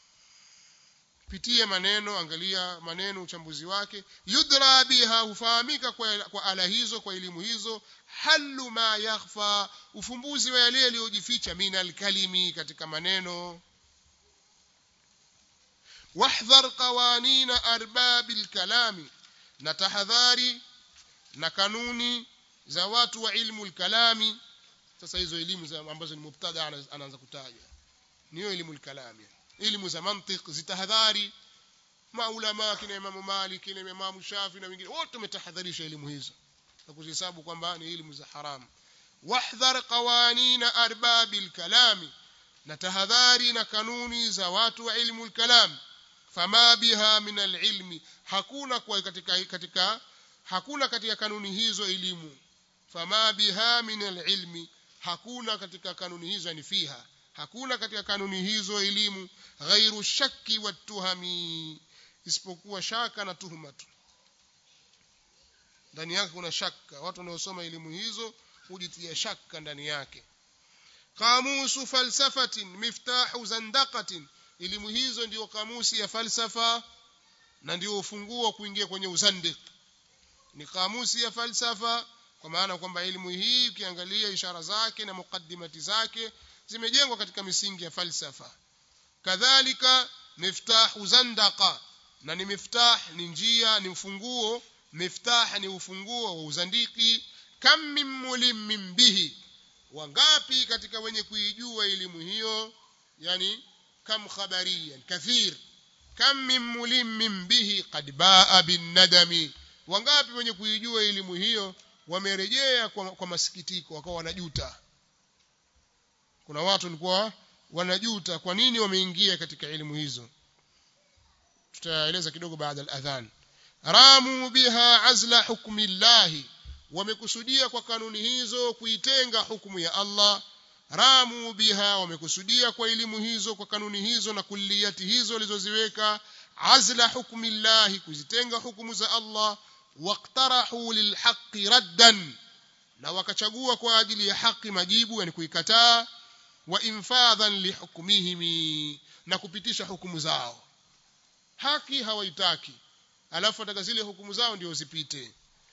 pitia maneno angalia maneno uchambuzi wake yudra biha hufahamika kwa, kwa ala hizo kwa elimu hizo halu ma yakhfa ufumbuzi wa yale yaliyojificha minal kalimi katika maneno wahdhar qawanina arbabil kalami na tahadhari na kanuni za watu wa ilmu kalami sasa hizo elimu ambazo ni mubtada anaanza kutaja niyo elimu kalami elimu za mantiq zitahadhari maulama kina Imam Malik kina Imam Shafi na wengine wote wametahadharisha elimu hizo na kuzihesabu kwamba ni elimu za haramu wahdhar qawanina arbabil kalami na tahadhari na kanuni za watu wa ilmu kalam fama biha min alilmi hakuna kwa katika katika hakuna katika kanuni hizo elimu fama biha min alilmi hakuna katika kanuni hizo ni fiha hakuna katika kanuni hizo elimu ghairu shakki watuhami isipokuwa shaka na tuhuma tu ndani yake kuna shaka watu wanaosoma elimu hizo hujitia shaka ndani yake qamusu falsafatin miftahu zandaqatin elimu hizo ndio kamusi ya falsafa na ndio ufunguo kuingia kwenye uzandiq ni kamusi ya falsafa kwa maana kwamba elimu hii ukiangalia ishara zake na mukaddimati zake zimejengwa katika misingi ya falsafa kadhalika miftahu zandaqa na ni miftah ni njia ni ufunguo miftah ni ufunguo wa uzandiki kam min mulimmin bihi wangapi katika wenye kuijua elimu hiyo yani kam khabariyan kathir kam min mulimmin bihi qad baa bin nadami wangapi wenye kuijua elimu hiyo wamerejea kwa, kwa masikitiko wakawa wanajuta kuna watu walikuwa wanajuta kwa nini wameingia katika elimu hizo tutaeleza kidogo baada al-adhan ramu biha azla hukmi llahi wamekusudia kwa kanuni hizo kuitenga hukumu ya Allah ramu biha wamekusudia kwa elimu hizo kwa kanuni hizo na kulliyati hizo walizoziweka azla hukmi llahi kuzitenga hukumu za Allah waqtarahu lilhaqqi raddan na wakachagua kwa ajili ya haki majibu yani kuikataa wa infadhan lihukmihim na kupitisha hukumu zao haki hawaitaki alafu ataka zile hukumu zao ndio zipite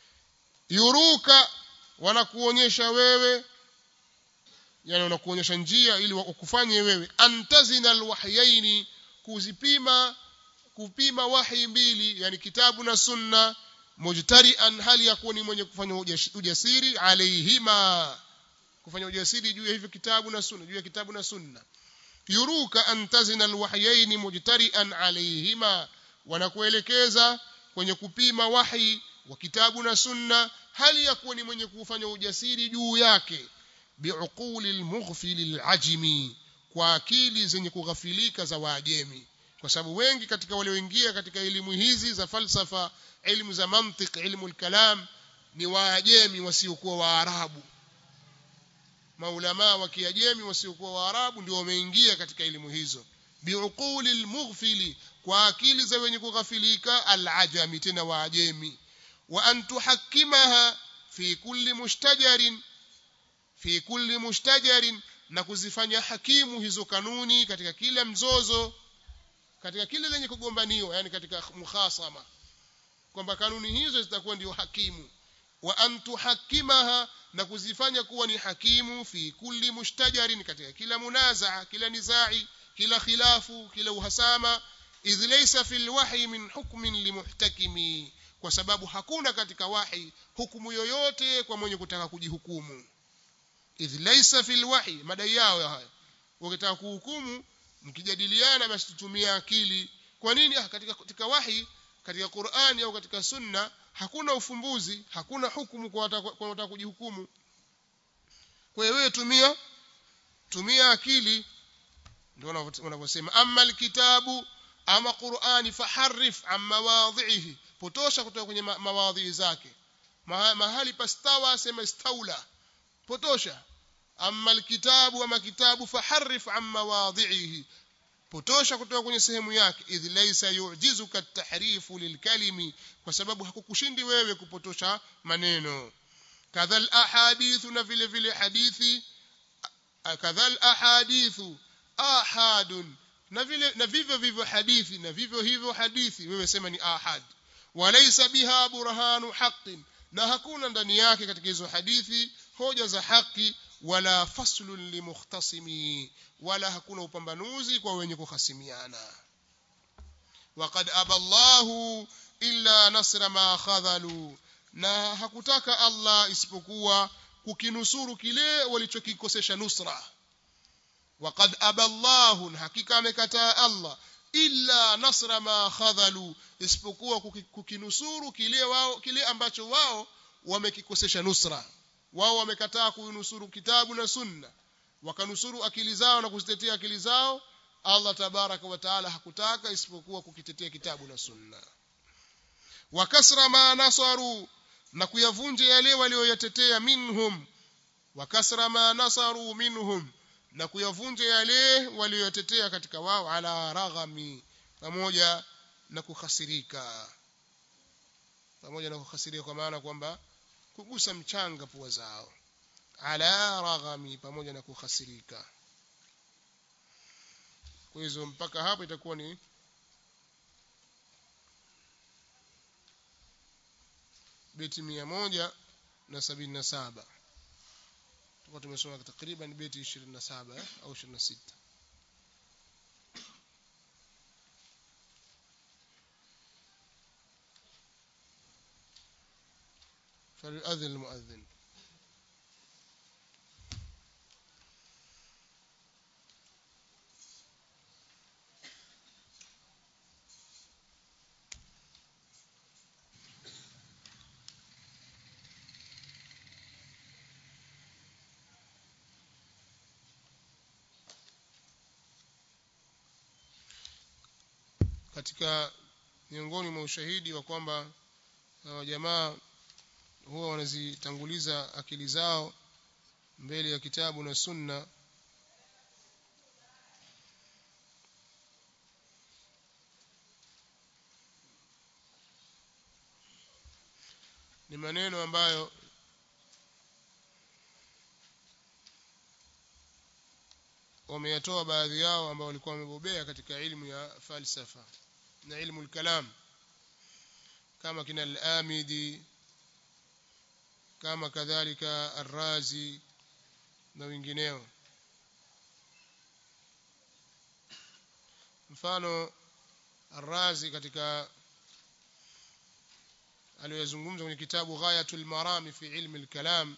yuruka wanakuonyesha wewe yani wanakuonyesha njia ili wakufanye wewe antazina alwahyaini kuzipima kupima wahi mbili yani kitabu na sunna mujtarian hali ya kuwa ni mwenye kufanya ujasiri alaihima kufanya ujasiri juu ya hivyo kitabu na sunna juu ya kitabu na sunna yuruka antazina alwahyaini mujtarian alaihima wanakuelekeza kwenye kupima wahi wa kitabu na sunna hali ya kuwa ni mwenye kufanya ujasiri juu yake biuquli almughfil alajmi kwa akili zenye kughafilika za waajemi kwa sababu wengi katika walioingia katika elimu hizi za falsafa elimu za mantiq elimu alkalam ni waajemi wasiokuwa waarabu maulama wa kiajemi wasiokuwa waarabu ndio wameingia katika elimu hizo biuquli almughfili kwa akili za wenye kughafilika alajami tena waajemi wa an tuhakimaha fi kulli mushtajarin fi kulli mushtajarin na kuzifanya hakimu hizo kanuni katika kila mzozo katika kile lenye kugombaniwa yani katika mukhasama kwamba kanuni hizo zitakuwa ndio hakimu wa an tuhakimaha na kuzifanya kuwa ni hakimu fi kulli mushtajarin katika kila munazaa kila nizai kila khilafu kila uhasama idh laysa fil wahyi min hukmin limuhtakimi kwa sababu hakuna katika wahi hukumu yoyote kwa mwenye kutaka kujihukumu idh laysa fil wahyi madai yao haya ukitaka kuhukumu mkijadiliana basi tutumia akili kwa nini ah, katika, katika wahi katika Qur'ani au katika sunna hakuna ufumbuzi hakuna hukumu kwa wataka kujihukumu kwa hiyo wewe tumia tumia akili ndio wanavyosema amma alkitabu ama Qur'ani faharrif an mawadhihi potosha kutoka kwenye mawadhi zake mahali pastawa sema istaula potosha amma alkitabu ama kitabu faharrif an mawadhihi potosha kutoka kwenye sehemu yake idh laysa yu'jizuka at-tahrifu lilkalimi kwa sababu hakukushindi wewe kupotosha maneno kadhal ahadithu na vile vile hadithi kadhal ahadithu ahadun na vile na vivyo vivyo hadithi na vivyo hivyo hadithi wewe sema ni ahad walaysa biha burhanu haqqin na hakuna ndani yake katika hizo hadithi hoja za haki wala faslun limukhtasimi wala hakuna upambanuzi kwa wenye kuhasimiana waqad aballahu illa nasra ma khadhalu na hakutaka Allah isipokuwa kukinusuru kile walichokikosesha nusra waqad aballahu hakika amekataa Allah illa nasra ma khadhalu isipokuwa kukinusuru kile wao kile ambacho wao wamekikosesha nusra wao wamekataa kuinusuru kitabu na sunna wakanusuru akili zao na kuzitetea akili zao Allah tabaraka wa taala hakutaka isipokuwa kukitetea kitabu na sunna wakasra ma nasaru na kuyavunja yale walioyatetea minhum wakasra ma nasaru minhum na kuyavunja yale walioyatetea katika wao ala raghami pamoja na kukhasirika pamoja na kukhasirika kwa maana kwamba kugusa mchanga pua zao ala raghami pamoja na kukhasirika kwa hizo mpaka hapo itakuwa ni beti mia moja na sabini na saba tukuwa tumesoma takriban beti ishirini na saba eh, au ishirini na sita فليؤذن المؤذن katika miongoni mwa ushahidi wa kwamba hawa jamaa huwa wanazitanguliza akili zao mbele ya kitabu na sunna ni maneno ambayo wameyatoa baadhi yao ambao walikuwa wamebobea katika ilmu ya falsafa na ilmu al-kalam kama kina al-Amidi kama kadhalika Ar-Razi na wengineo mfano Ar-Razi katika aliyozungumza kwenye kitabu Ghayatul Marami fi ilmi al-kalam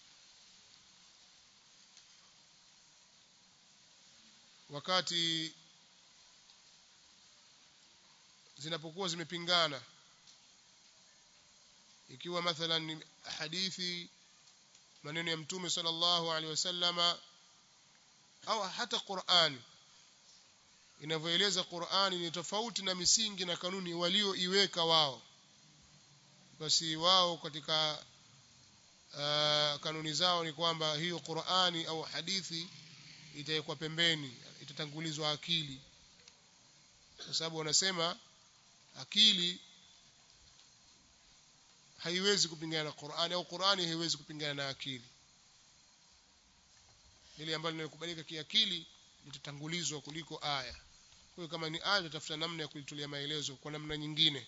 wakati zinapokuwa zimepingana ikiwa mathalan hadithi maneno ya mtume sallallahu alaihi wasallama au hata Qur'ani inavyoeleza Qur'ani ni tofauti na misingi na kanuni walioiweka wao basi wao katika uh, kanuni zao ni kwamba hiyo Qur'ani au hadithi itawekwa pembeni itatangulizwa akili kwa sababu wanasema akili haiwezi kupingana na Qur'ani au Qur'ani haiwezi kupingana na akili ile ambalo linakubalika kiakili litatangulizwa kuliko aya kwa hiyo kama ni aya tutafuta namna ya kulitolea maelezo kwa namna nyingine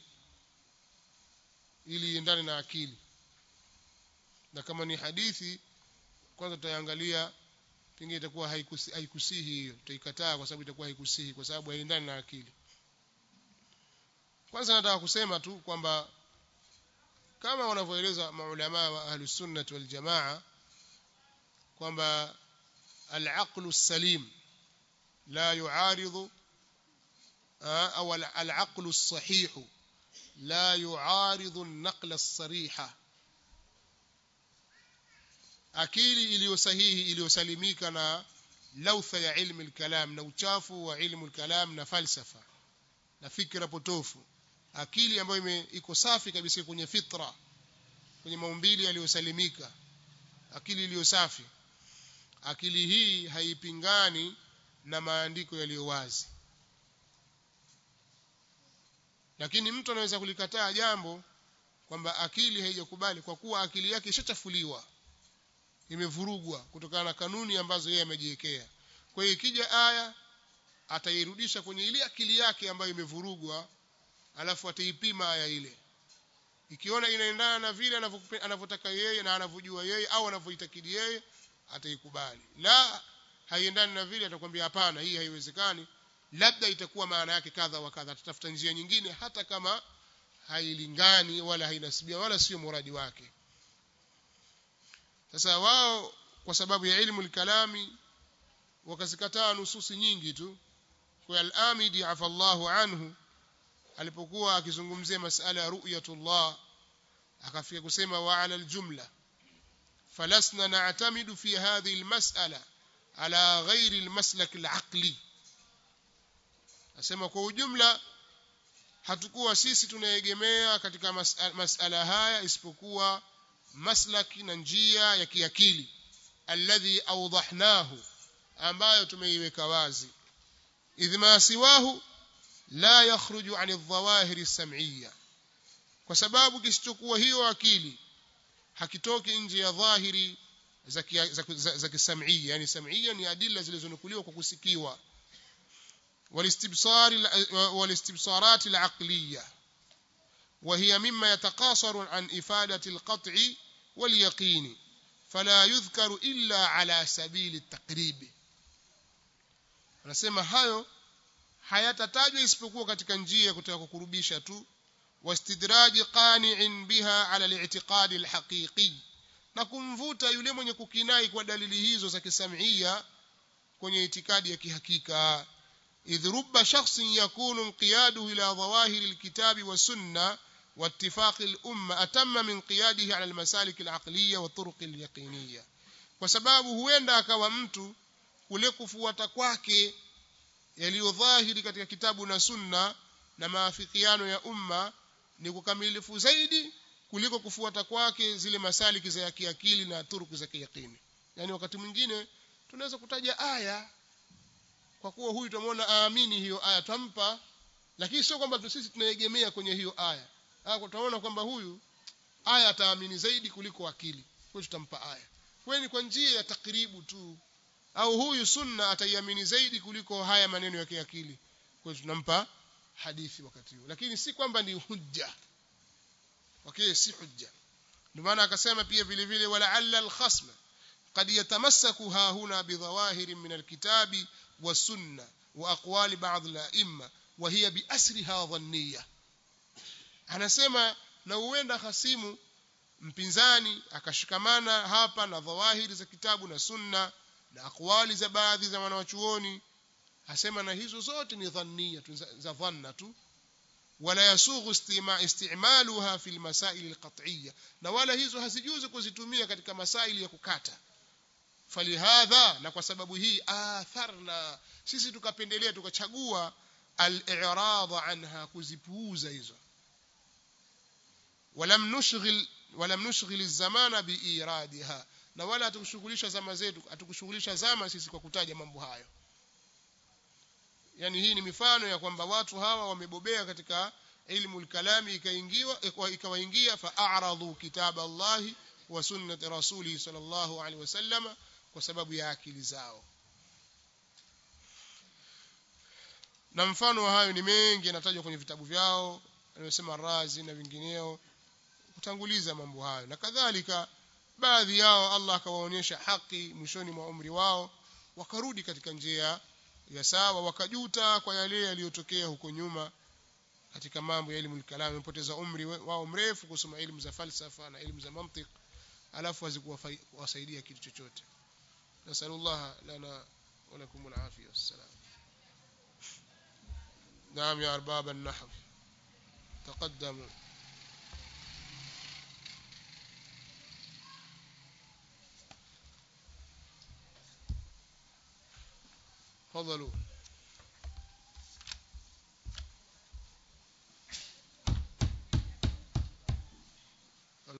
ili iendane na akili na kama ni hadithi kwanza tutaangalia pengine itakuwa haikusi, haikusihi hiyo tutaikataa kwa sababu itakuwa haikusihi kwa sababu haiendani na akili kwanza nataka kusema tu kwamba kama wanavyoeleza maulama wa ahli sunnah wal jamaa kwamba al-aqlu as-salim la yu'aridu au al-aqlu as-sahih la yu'aridu an-naql as-sariha akili iliyo sahihi iliyosalimika na lautha ya ilmu al-kalam na uchafu wa ilmu al-kalam na falsafa na fikra potofu akili ambayo iko safi kabisa kwenye fitra kwenye maumbili yaliyosalimika akili iliyo safi akili hii haipingani na maandiko yaliyo wazi lakini mtu anaweza kulikataa jambo kwamba akili haijakubali kwa kuwa akili yake ishachafuliwa imevurugwa kutokana na kanuni ambazo yeye amejiwekea kwa hiyo ikija aya atairudisha kwenye ile akili yake ambayo imevurugwa alafu ataipima aya ile ikiona inaendana na vile anavyotaka yeye na anavyojua yeye au anavyoitakidi yeye ataikubali la haiendani na vile atakwambia hapana hii haiwezekani labda itakuwa maana yake kadha wa kadha tutafuta njia nyingine hata kama hailingani wala hainasibia wala sio muradi wake sasa wao kwa sababu ya ilmu kalami wakazikataa nususi nyingi tu kwa al-Amidi afallahu anhu alipokuwa akizungumzia masala ya ru'yatullah akafika kusema wa ala aljumla falasna na'tamidu fi hadhihi almas'ala ala ghairi almaslak alaqli asema kwa ujumla hatukuwa sisi tunaegemea katika masala, masala haya isipokuwa maslaki na njia ya kiakili alladhi awdahnahu ambayo tumeiweka wazi idh ma siwahu la yakhruju an adh-dhawahir as-sam'iyya kwa sababu kisichokuwa hiyo akili hakitoki nje ya dhahiri za za kisam'iyya yani sam'iyya ni adilla zilizonukuliwa kwa kusikiwa والاستبصار والاستبصارات العقلية وهي مما يتقاصر عن إفادة القطع واليقين فلا يذكر إلا على سبيل التقريب anasema hayo hayatatajwa isipokuwa katika njia ya kutaka kukurubisha tu wastidraji qani'in biha ala al-i'tiqad al-haqiqi na kumvuta yule mwenye kukinai kwa dalili hizo za kisamia kwenye itikadi ya kihakika idh rubba shakhsin yakunu inqiyadu ila dhawahir al-kitab wa sunna واتفاق الأمة أتم من قياده على المسالك العقلية والطرق اليقينية kwa sababu huenda akawa mtu kule kufuata kwake yaliyo dhahiri katika kitabu na sunna na maafikiano ya umma ni kukamilifu zaidi kuliko kufuata kwake zile masaliki za kiakili na turuku za kiyakini yani wakati mwingine tunaweza kutaja aya kwa kuwa huyu tumeona aamini hiyo aya tampa lakini sio kwamba sisi tunaegemea kwenye hiyo aya ah tutaona kwamba huyu aya ataamini zaidi kuliko akili kwa hiyo tutampa aya kwa ni kwa njia ya takribu tu au huyu sunna ataiamini zaidi kuliko haya maneno ya kiakili kwa hiyo tunampa hadithi wakati huo lakini si kwamba ni hujja okay si hujja ndio maana akasema pia vile vile wala alla alkhasm قد يتمسك ها هنا بظواهر من الكتاب والسنة وأقوال بعض الأئمة وهي بأسرها ظنية anasema na huenda hasimu mpinzani akashikamana hapa na dhawahiri za kitabu na sunna na akwali za baadhi za wanawachuoni asema na hizo zote ni dhannia za dhanna tu wala yasughu istima istimaluha fi almasail alqat'iyya na wala hizo hazijuzi kuzitumia katika masaili ya kukata falihadha na kwa sababu hii atharna sisi tukapendelea tukachagua al-i'rad anha kuzipuuza hizo ولم نشغل ولم نشغل الزمان بإيرادها na wala hatukushughulisha zama zetu hatukushughulisha zama sisi kwa kutaja mambo hayo yani hii ni mifano ya kwamba watu hawa wamebobea katika ilmu al-kalami ikaingiwa ikawaingia fa'aradu kitab Allah wa sunnati rasulih sallallahu alaihi wasallam kwa sababu ya akili zao na mfano wa hayo ni mengi yanatajwa kwenye vitabu vyao anayosema Razi na vingineo kutanguliza mambo hayo na kadhalika baadhi yao Allah akawaonyesha haki mwishoni mwa umri wao wakarudi katika njia ya sawa wakajuta kwa yale yaliyotokea huko nyuma katika mambo ya elimu kalam wamepoteza umri wao mrefu kusoma elimu za falsafa na elimu za mantiq alafu hazikuwasaidia kitu chochote nasallallahu lana wa lakum alafia wassalam نعم يا أرباب النحو تقدموا تفضلوا